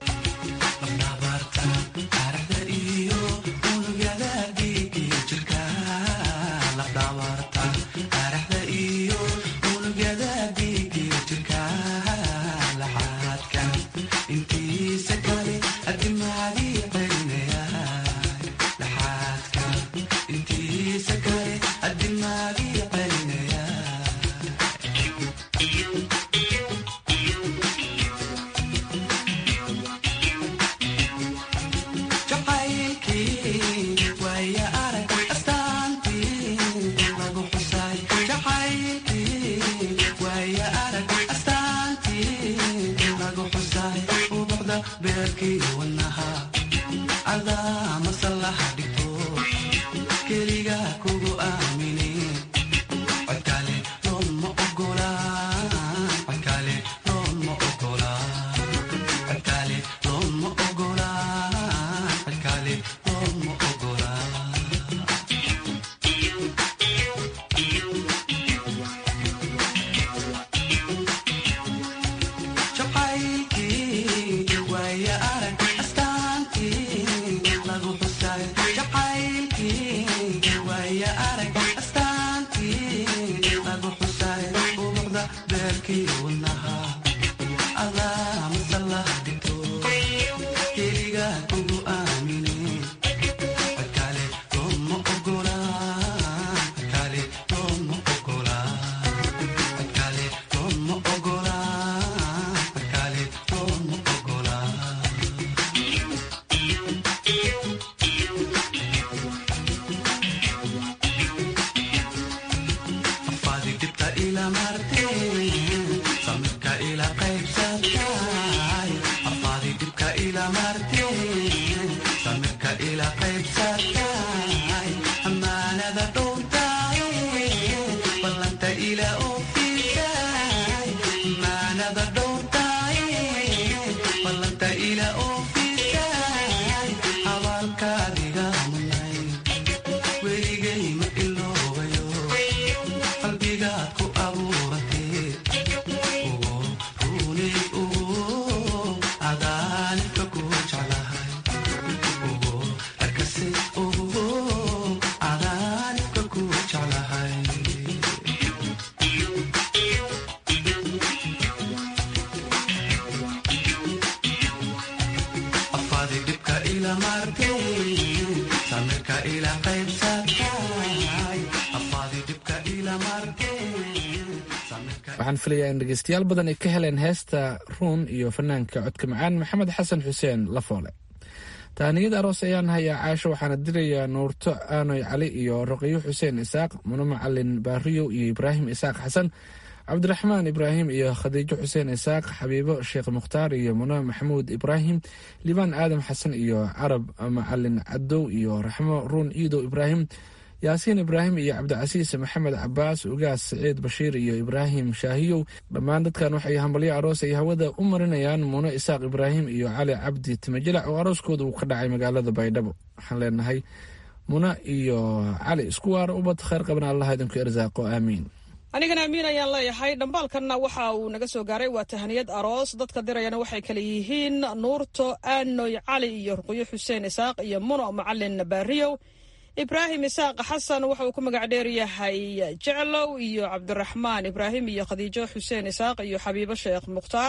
waxaan filayaa in dhegeystayaal badan ay ka heleen heesta ruun iyo fanaanka codka macaan maxamed xasan xuseen lafoole tahaniyad aroos ayaan hayaa caasho waxaana dirayaa nuurto aanoy cali iyo roqiyo xuseen isaaq muno macalin baariyow iyo ibraahim isaaq xasan cabdiraxmaan ibraahim iyo khadiijo xuseen isaaq xabiibo sheekh mukhtaar iyo muno maxamuud ibraahim libaan aadam xasan iyo carab macalin cadow iyo raxmo ruun iidow ibraahim yaasiin ibraahim iyo cabdicasiis maxamed cabaas ugaas saciid bashiir iyo ibraahim shaahiyow dhammaan dadkan waxay hambalyo aroos ay hawada u marinayaan muno isaaq ibraahim iyo cali cabdi timajilac oo arooskooda uu ka dhacay magaalada baydhabo waxaan leenahay muno iyo cali isku waara ubad kheyr qabna allah idinku irsaaqo aamiin anigana amiin ayaan leeyahay dhambaalkanna waxa uu naga soo gaaray waa tahaniyad aroos dadka dirayana waxay kale yihiin nuurto aanoy cali iyo ruqyo xuseen isaaq iyo muno macalin baariyow ibraahim isaaq xasan waxa uu ku magac dheer yahay jeclow iyo cabdiraxmaan ibraahim iyo khadiijo xuseen isaaq iyo xabiibo sheekh mukhtaar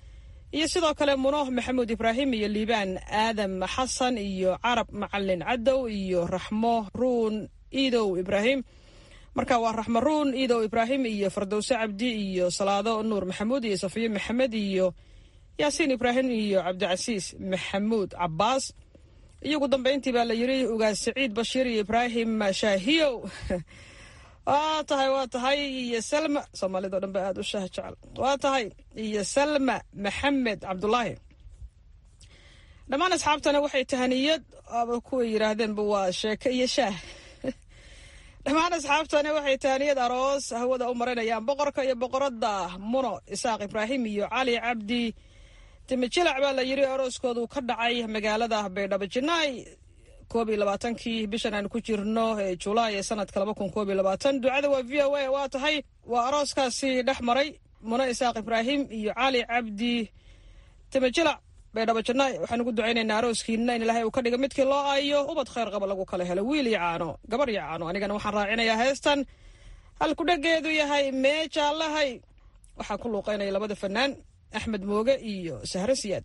iyo sidoo kale muno maxamuud ibraahim iyo liibaan aadam xasan iyo carab macalin cadow iyo raxmo ruun iidow ibraahim marka waa raxmo ruun iidow ibraahim iyo fardowse cabdi iyo salaado nuur maxamuud iyo safiyo maxamed iyo yaasiin ibraahim iyo cabdicasiis maxamuud cabaas iyo ugu dambeyntii baa la yiri ugaas saciid bashiir iyo ibraahim shaahiyow waa tahay waa tahay iyo salma soomaalida o dhan ba aada u shaah jecel waa tahay iyo salma maxamed cabdulaahi dhammaan asxaabtana waxay tahaniyad aba kuway yidhaahdeenba waa sheeke iyo shaah dhammaan asxaabtana waxay tahaniyad aroos hawada u marinayaan boqorka iyo boqoradda muno isaaq ibraahim iyo cali cabdi timijilac baa la yiri arooskoodu ka dhacay magaalada baydhabo jinaay koob iyo labaatankii bishan aan ku jirno ee julaay ee sanadka laba kun koob iyo labaatan ducada waa v o a waa tahay waa arooskaasi dhex maray mune isaaq ibraahim iyo cali cabdi tamajilac baydhabo jannaay waxaan ugu ducaynaynaa arooskiina in ilaahay uu ka dhiga midkii loo aayo ubad khayr qaba lagu kala helo wiil iyo caano gabar iyo caano anigana waxaan raacinayaa heestan halkudhageedu yahay meejaallahay waxaa ku luuqaynaya labada fanaan axmed mooge iyo sahre siyaad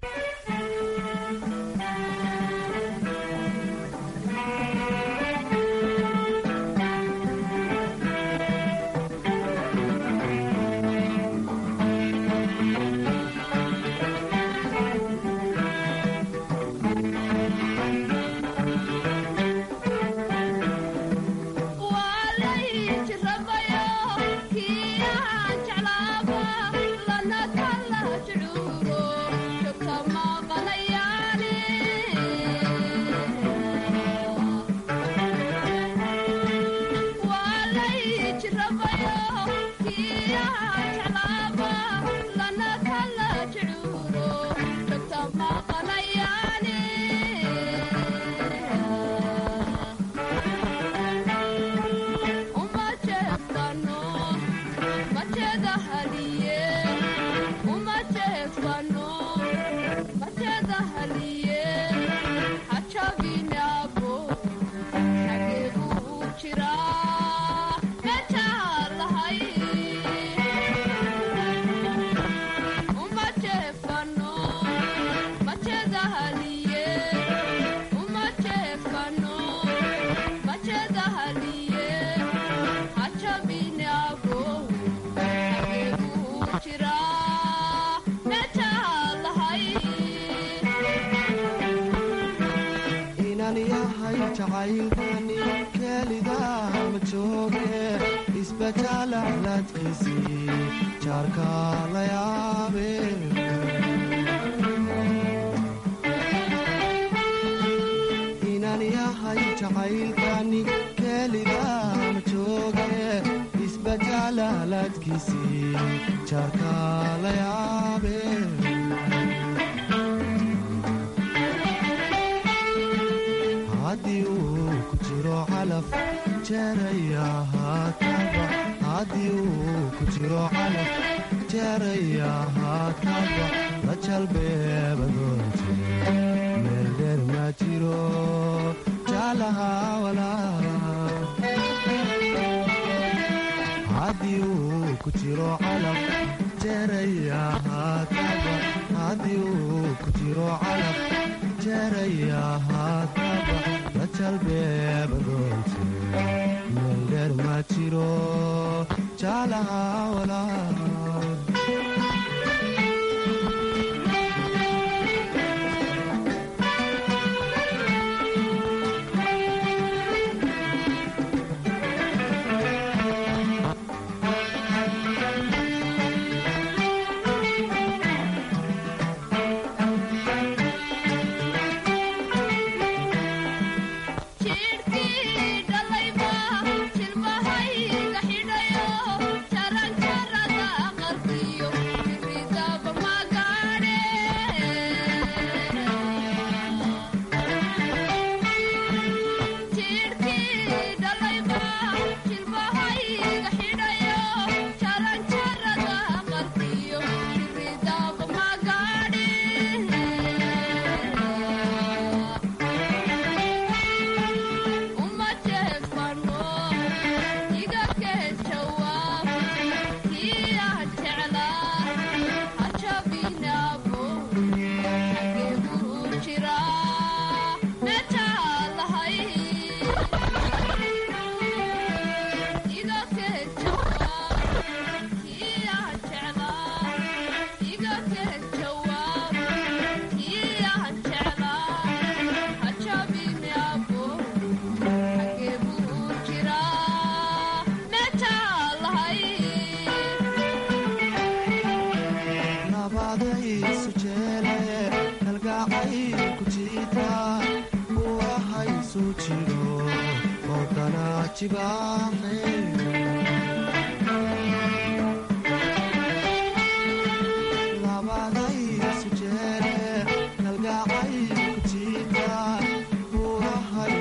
labadaysujeele kalgacay ku jiita buurahay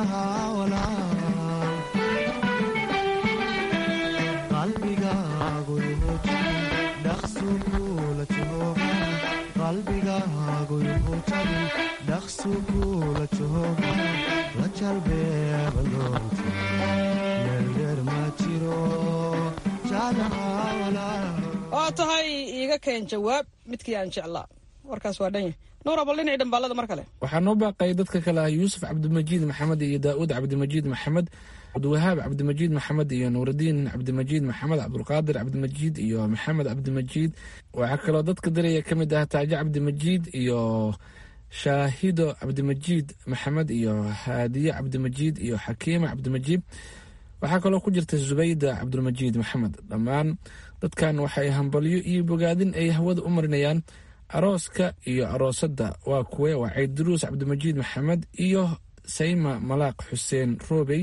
jeclaha walaal qalbigaagu yuhuji dhaqsu kula jooga qalbigaagu yuhujabi dhaqsu kula jooga la jalbeeban doonta meel dheer ma jiro jeclaha walaal waa tahay iiga keen jawaab midkii aan jeclaa warkaas waa dhanya nuura bal dhinacii dhambaalada mar kale waxaa noo baaqay dadka kale ah yuusuf cabdimajiid maxamed iyo daa'uud cabdimajiid maxamed cabdiwahaab cabdimajiid maxamed iyo nuuraddiin cabdimajiid maxamed cabdulqaadir cabdimajiid iyo maxamed cabdimajiid waxaa kaloo dadka diraya ka mid ah taajo cabdimajiid iyo shaahido cabdimajiid maxamed iyo haadiye cabdimajiid iyo xakiima cabdimajiid waxaa kaloo ku jirta zubayda cabdulmajiid maxamed dhammaan dadkan waxay hambalyo iyo bogaadin ay hawada u marinayaan arooska iyo aroosadda waa kuwe waa cayduruus cabdimajiid maxamed iyo sayma malaaq xuseen roobey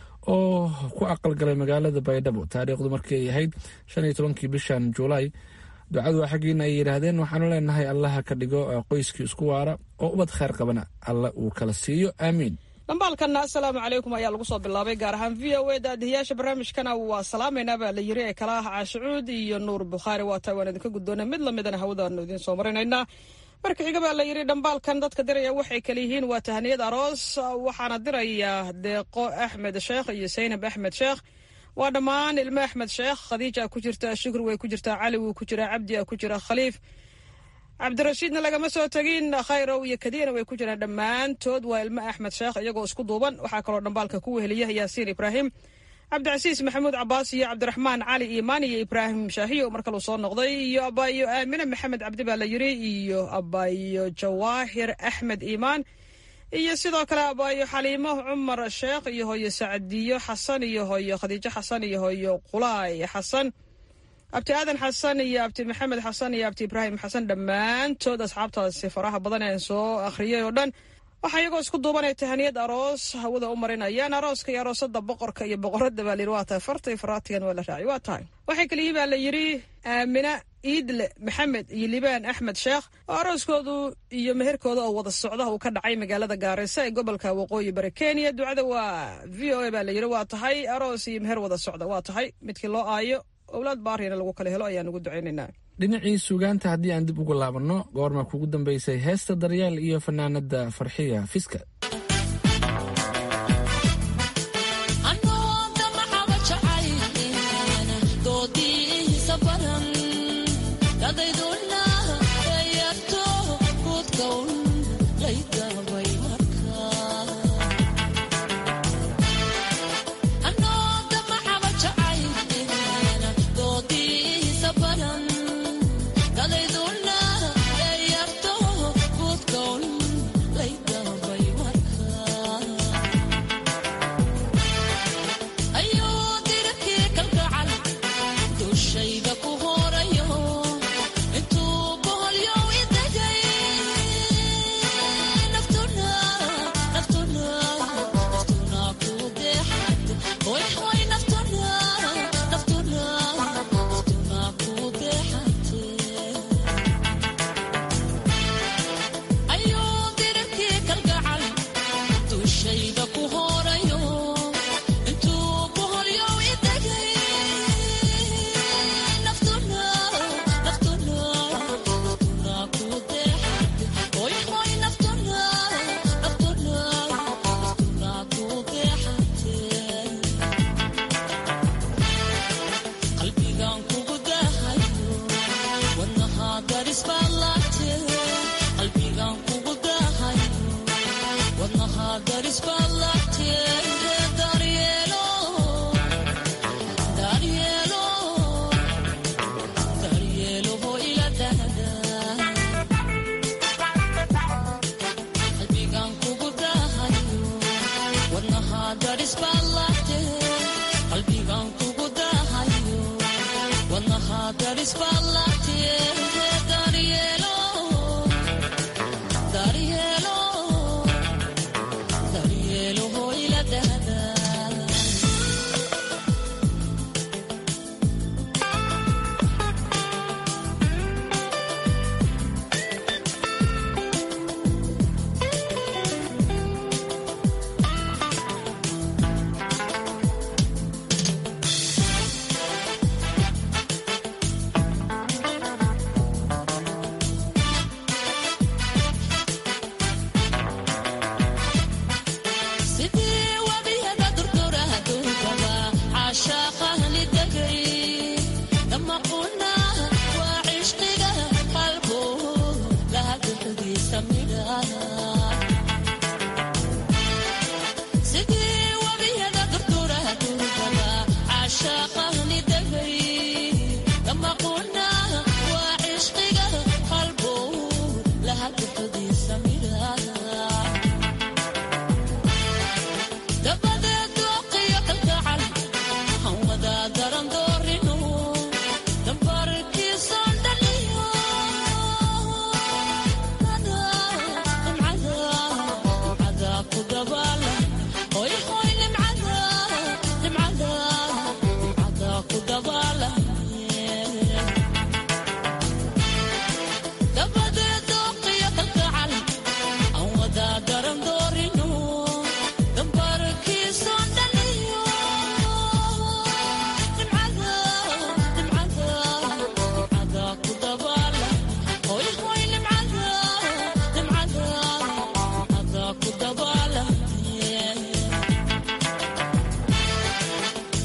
oo ku aqalgalay magaalada baydhabo taariikhdu markii ay ahayd shan iyo tobankii bishan juulaay ducadu waa xaggiina ay yidhaahdeen waxaanu leenahay allaha ka dhigo qoyskii isku waara oo ubad khayr qabana alla uu kala siiyo aamiin dhambaalkanna assalaamu calaykum ayaa lagu soo bilaabay gaar ahaan v o e daadihiyaasha barnaamijkana waa salaamaynaa baa la yiri ee kala ah caashicuud iyo nuur bukhaari waa tahay waan idinka guddoona mid lamidana hawadaanu idiin soo marinaynaa marka xiga baa la yidhi dhambaalkan dadka diraya waxay kale yihiin waa tahaniyad aroos waxaana diraya deeqo axmed sheekh iyo saynab axmed sheekh waa dhammaan ilmo axmed sheekh khadiija ku jirta shukri way ku jirtaa cali wuu ku jiraa cabdi a ku jira khaliif cabdirashiidna lagama soo tegin khayrow iyo kadiina way ku jiraan dhammaantood waa ilmo axmed sheekh iyagoo isku duuban waxaa kaloo dhambaalka ku weheliya yaasiin ibraahim cabdicasiis maxamuud cabaas iyo cabdiraxmaan cali iimaan iyo ibraahim shaahiyo mar kaluu soo noqday iyo abaayo aamine maxamed cabdi baa la yiri iyo abaayo jawaahir axmed iimaan iyo sidoo kale abaayo xaliimo cumar sheekh iyo hooyo sacdiyo xasan iyo hooyo khadiijo xasan iyo hooyo qulaay xasan abti aadan xasan iyo abti maxamed xasan iyo abti ibraahim xasan dhammaantood asxaabtaasi faraha badan ee soo akhriyay oo dhan waxaa iyagoo isku duubanay tahaniyad aroos hawada u marinayaan arooska iyo aroosada boqorka iyo boqorada baa layidhi waa tahay farta iyo faraatigan waa la raacay waa tahay waxay kaliyihi baa la yidhi aamina iidle maxamed iyo libaan axmed sheekh oo arooskoodu iyo meherkooda oo wada socda uu ka dhacay magaalada gaarisa ee gobolka waqooyi bari kenya ducada waa v o a baa la yidhi waa tahay aroos iyo meher wada socda waa tahay midkii loo aayo owlaad baarina lagu kala helo ayaan ugu ducaynaynaa dhinacii suugaanta haddii aan dib ugu laabanno goorma kugu dambaysay heesta daryeel iyo fanaanada farxiya fiska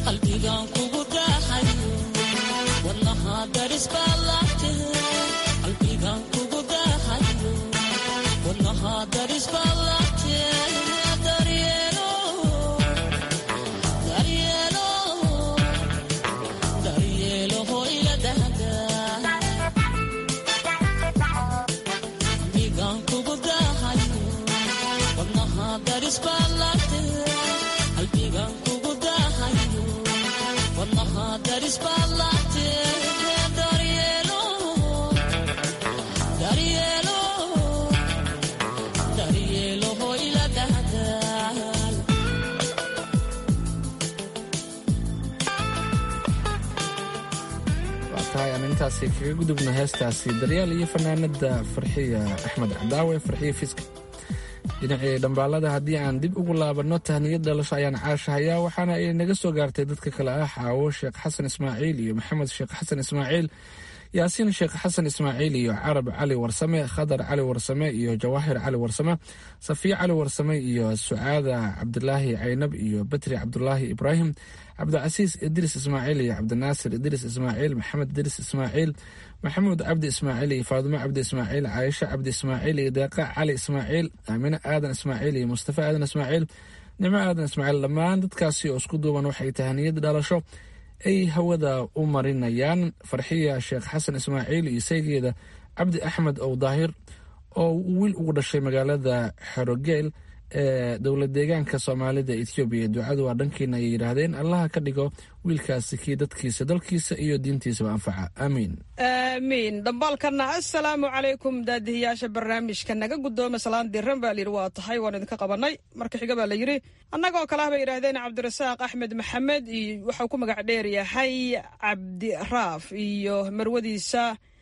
intaasi kaga gudubna heestaasi daryaal iyo fanaanada farxiya axmed cadaawe farxiya fiska dhinacii dhambaalada haddii aan dib ugu laabano tahniyad dhalasho ayaan caashahayaa waxaana ay naga soo gaartay dadka kale ah xaawo sheekh xasan ismaaciil iyo maxamed sheekh xasan ismaaciil yaasiin sheekh xasan ismaaciil iyo carab cali warsame khadar cali warsame iyo jawaahir cali warsame safiya cali warsame iyo sucaada cabdilaahi caynab iyo batri cabdulaahi ibraahim cabdicasiis idriis ismaaciil iyo cabdinaasir idriis ismaaciil maxamed idriis ismaaciil maxamuud cabdi ismaaciil iyo faadimo cabdi ismaaciil caaisho cabdi ismaaciil iyo deeqa cali ismaaciil aamine aadan ismaaciil iyo mustafa aadan ismaaciil nimo aadan ismaaciil dhammaan dadkaasi oo isku duuban waxay tahaniyad dhalasho ay hawada u marinayaan farxiya sheekh xasan ismaaciil iyo saygeeda cabdi axmed ow daahir oo wiil ugu dhashay magaalada xerogeel ee dowlad deegaanka soomaalida ethoobiya ducadu waa dhankiina ay yidhaahdeen allaha ka dhigo wiilkaasi kii dadkiisa dalkiisa iyo diintiisaba anfaca aamiin aamiin dhambaalkana assalaamu calaykum daadihiyaasha barnaamijka naga guddooma salaan diran baa layidhi waa tahay waan idinka qabanay marka xiga baa la yidhi annagoo kale ah bay yidhaahdeen cabdirasaaq axmed maxamed iyo waxau ku magac dheer yahay cabdiraaf iyo marwadiisa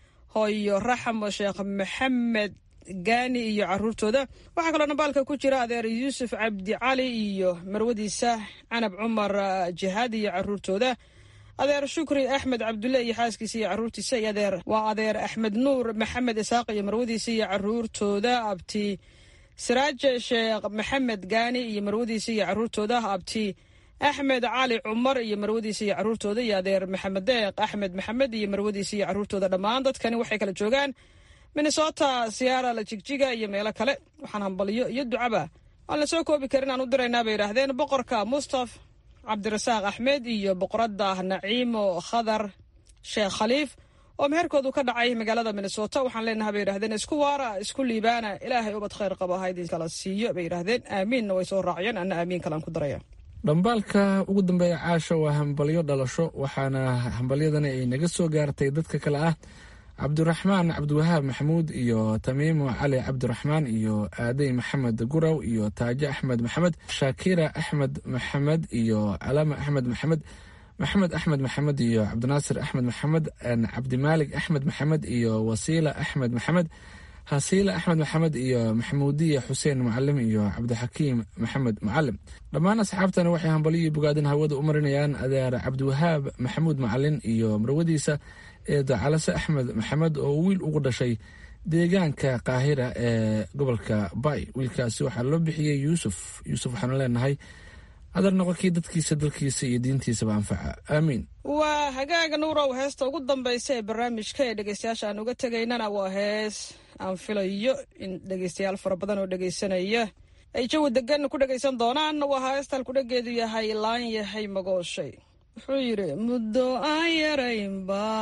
hooyo raxmo sheekh maxamed gaani iyo caruurtooda waxaa kaloo dhambaalka ku jira adeer yuusuf cabdi cali iyo marwadiisa canab cumar jihaad iyo caruurtooda adeer shukri axmed cabdulle iyo xaaskiisa iyo caruurtiisa iyo adeer waa adeer axmed nuur maxamed isaaq iyo marwadiisa iyo caruurtooda abti siraaje sheekh maxamed gaani iyo marwadiisa iyo caruurtooda abti axmed cali cumar iyo marwadiisa iyo caruurtooda iyo adeer maxamed deeq axmed maxamed iyo marwadiisa iyo caruurtooda dhammaan dadkani waxay kala joogaan minnesota siyaara la jigjiga iyo meelo kale waxaan hambaliyo iyo ducaba aan la soo koobi karin aan u diraynaa bay yidhaahdeen boqorka mustaf cabdirasaaq axmed iyo boqoradda naciimo khadar sheekh khaliif oo meherkoodu ka dhacay magaalada minnesota waxaan leenahay bay yidhahdeen isku waara isku liibaana ilaahay ubad khayr qaba ha idin kala siiyo bay yidhaahdeen aamiinna way soo raaciyeen anna aamiin kalaan ku daraya dhambaalka ugu dambeeya caasha waa hambalyo dhalasho waxaana hambalyadani ay naga soo gaartay dadka kale ah cabdiraxmaan cabdiwahaab maxamuud iyo tamiimo cali cabdiraxmaan iyo aadey maxamed guraw iyo taajo axmed maxamed shaakira axmed maxamed iyo calama axmed maxamed maxamed axmed maxamed iyo cabdinaasir axmed maxamed cabdimaalig axmed maxamed iyo wasiila axmed maxamed hasiila axmed maxamed iyo maxamuudiya xuseen mucalim iyo cabdixakiim maxamed mucalim dhammaan asxaabtani waxay hambalyo bogaadin hawada u marinayaan adeer cabdiwahaab maxamuud macalin iyo marwadiisa eeda calase axmed maxamed oo wiil ugu dhashay deegaanka qaahira ee gobolka bay wiilkaasi waxaa loo bixiyey yuusuf yuusuf waxaanu leenahay adar noqonkii dadkiisa dalkiisa iyo diintiisaba anfaca aamiin waa hagaaga nuurow heesta ugu dambaysa ee barnaamijka ee dhegeystayaasha aan uga tegaynana waa hees aan filayo in dhegeystayaal fara badan oo dhegeysanaya ay jawi degan ku dhegeysan doonaan waa heesta halkudhageedu yahay laan yahay magooshay wuxuu yidhi muddo aan yarayn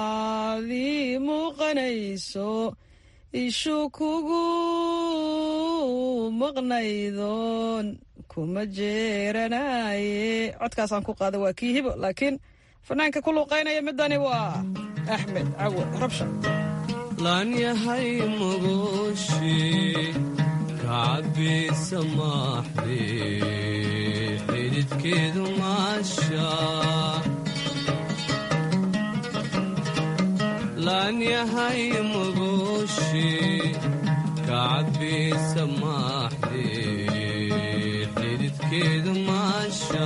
baadii muuqanayso ishu kugu maqnaydoon kuma jeeranaye codkaasaan ku qaada waa kii hibo laakiin fanaanka ku luuqaynaya midani waa axmed cawe rabsha laan yahay magooshi kacabisa maaxde xididkeedu maasha laan yahay magooshi kacabisa maaxde xididkeedu maasha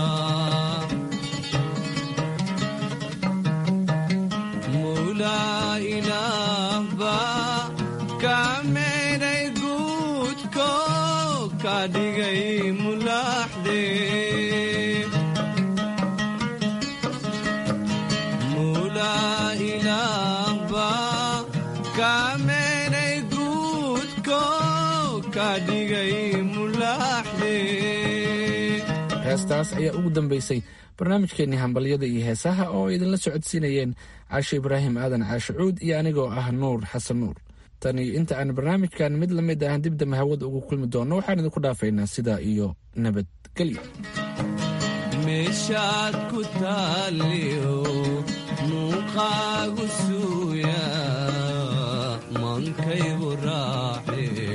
mawlaa ilaah baa kaa meedhay guudko ka dhigay mulaaxde heestaas ayaa ugu dambeysay barnaamijkeenii hambalyada iyo heesaha oo ay idinla socodsiinayeen caashe ibraahim aadan caashe cuud iyo anigoo ah nuur xasan nuur tan iyo inta aan barnaamijkan mid la mid ah dibdamba hawada ugu kulmi doonno waxaan idinku dhaafaynaa sidaa iyo nabadgelyo meeshaad ku taaliyo muuqaagu suuya mankaygu raaxe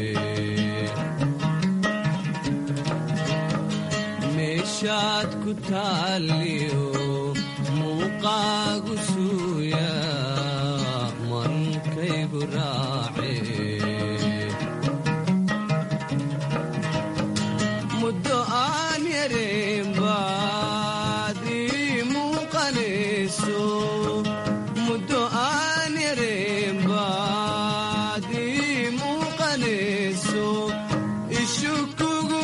meeshaad ku taaliyo muuqaagu suuya mankaygu raace muddo aan yareen baad ii muuqanayso muddo aan yareen baad ii muuqanayso ishu kugu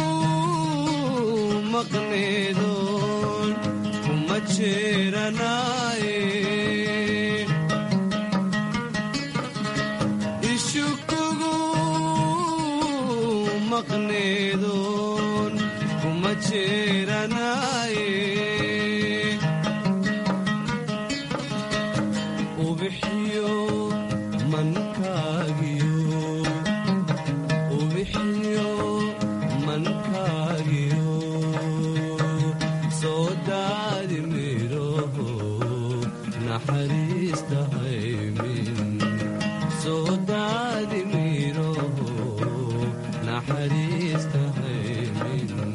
maqneedoon kuma jeeranaaye ishu kugu maqneedoon kuma jeeranaaye ubixiyo mankaagiyo ubixiyo mankaagiyo soo daadi midhoho naxariista haymin soo daadi midhoho naxariista haymin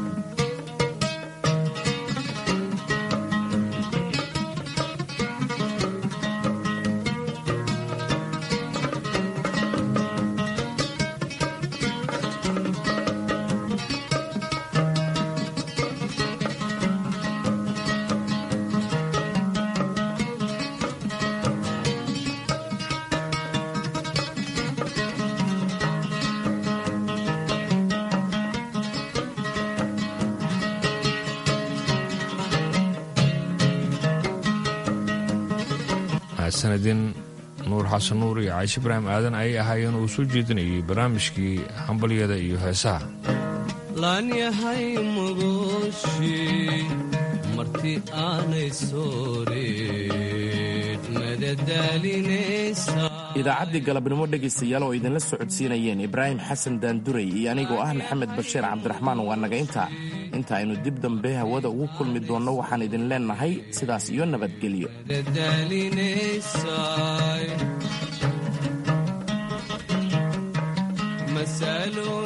sanadin nuur xasan nuur iyo caashi ibraahim aadan ayay ahaayeen uu soo jeedinayay barnaamijkii hambalyada iyo heesaha laan yahay mugushi marti aanay sooreed madadaalinaysa idaacaddii galabnimo dhegaystayaal oo idinla socodsiinayeen ibraahim xasan daanduray iyo anigoo ah maxamed bashiir cabdiraxmaan waa naga intaa inta aynu dib dambe hawada ugu kulmi doonno waxaan idin leennahay sidaas iyo nabadgelyo madadaalinaysay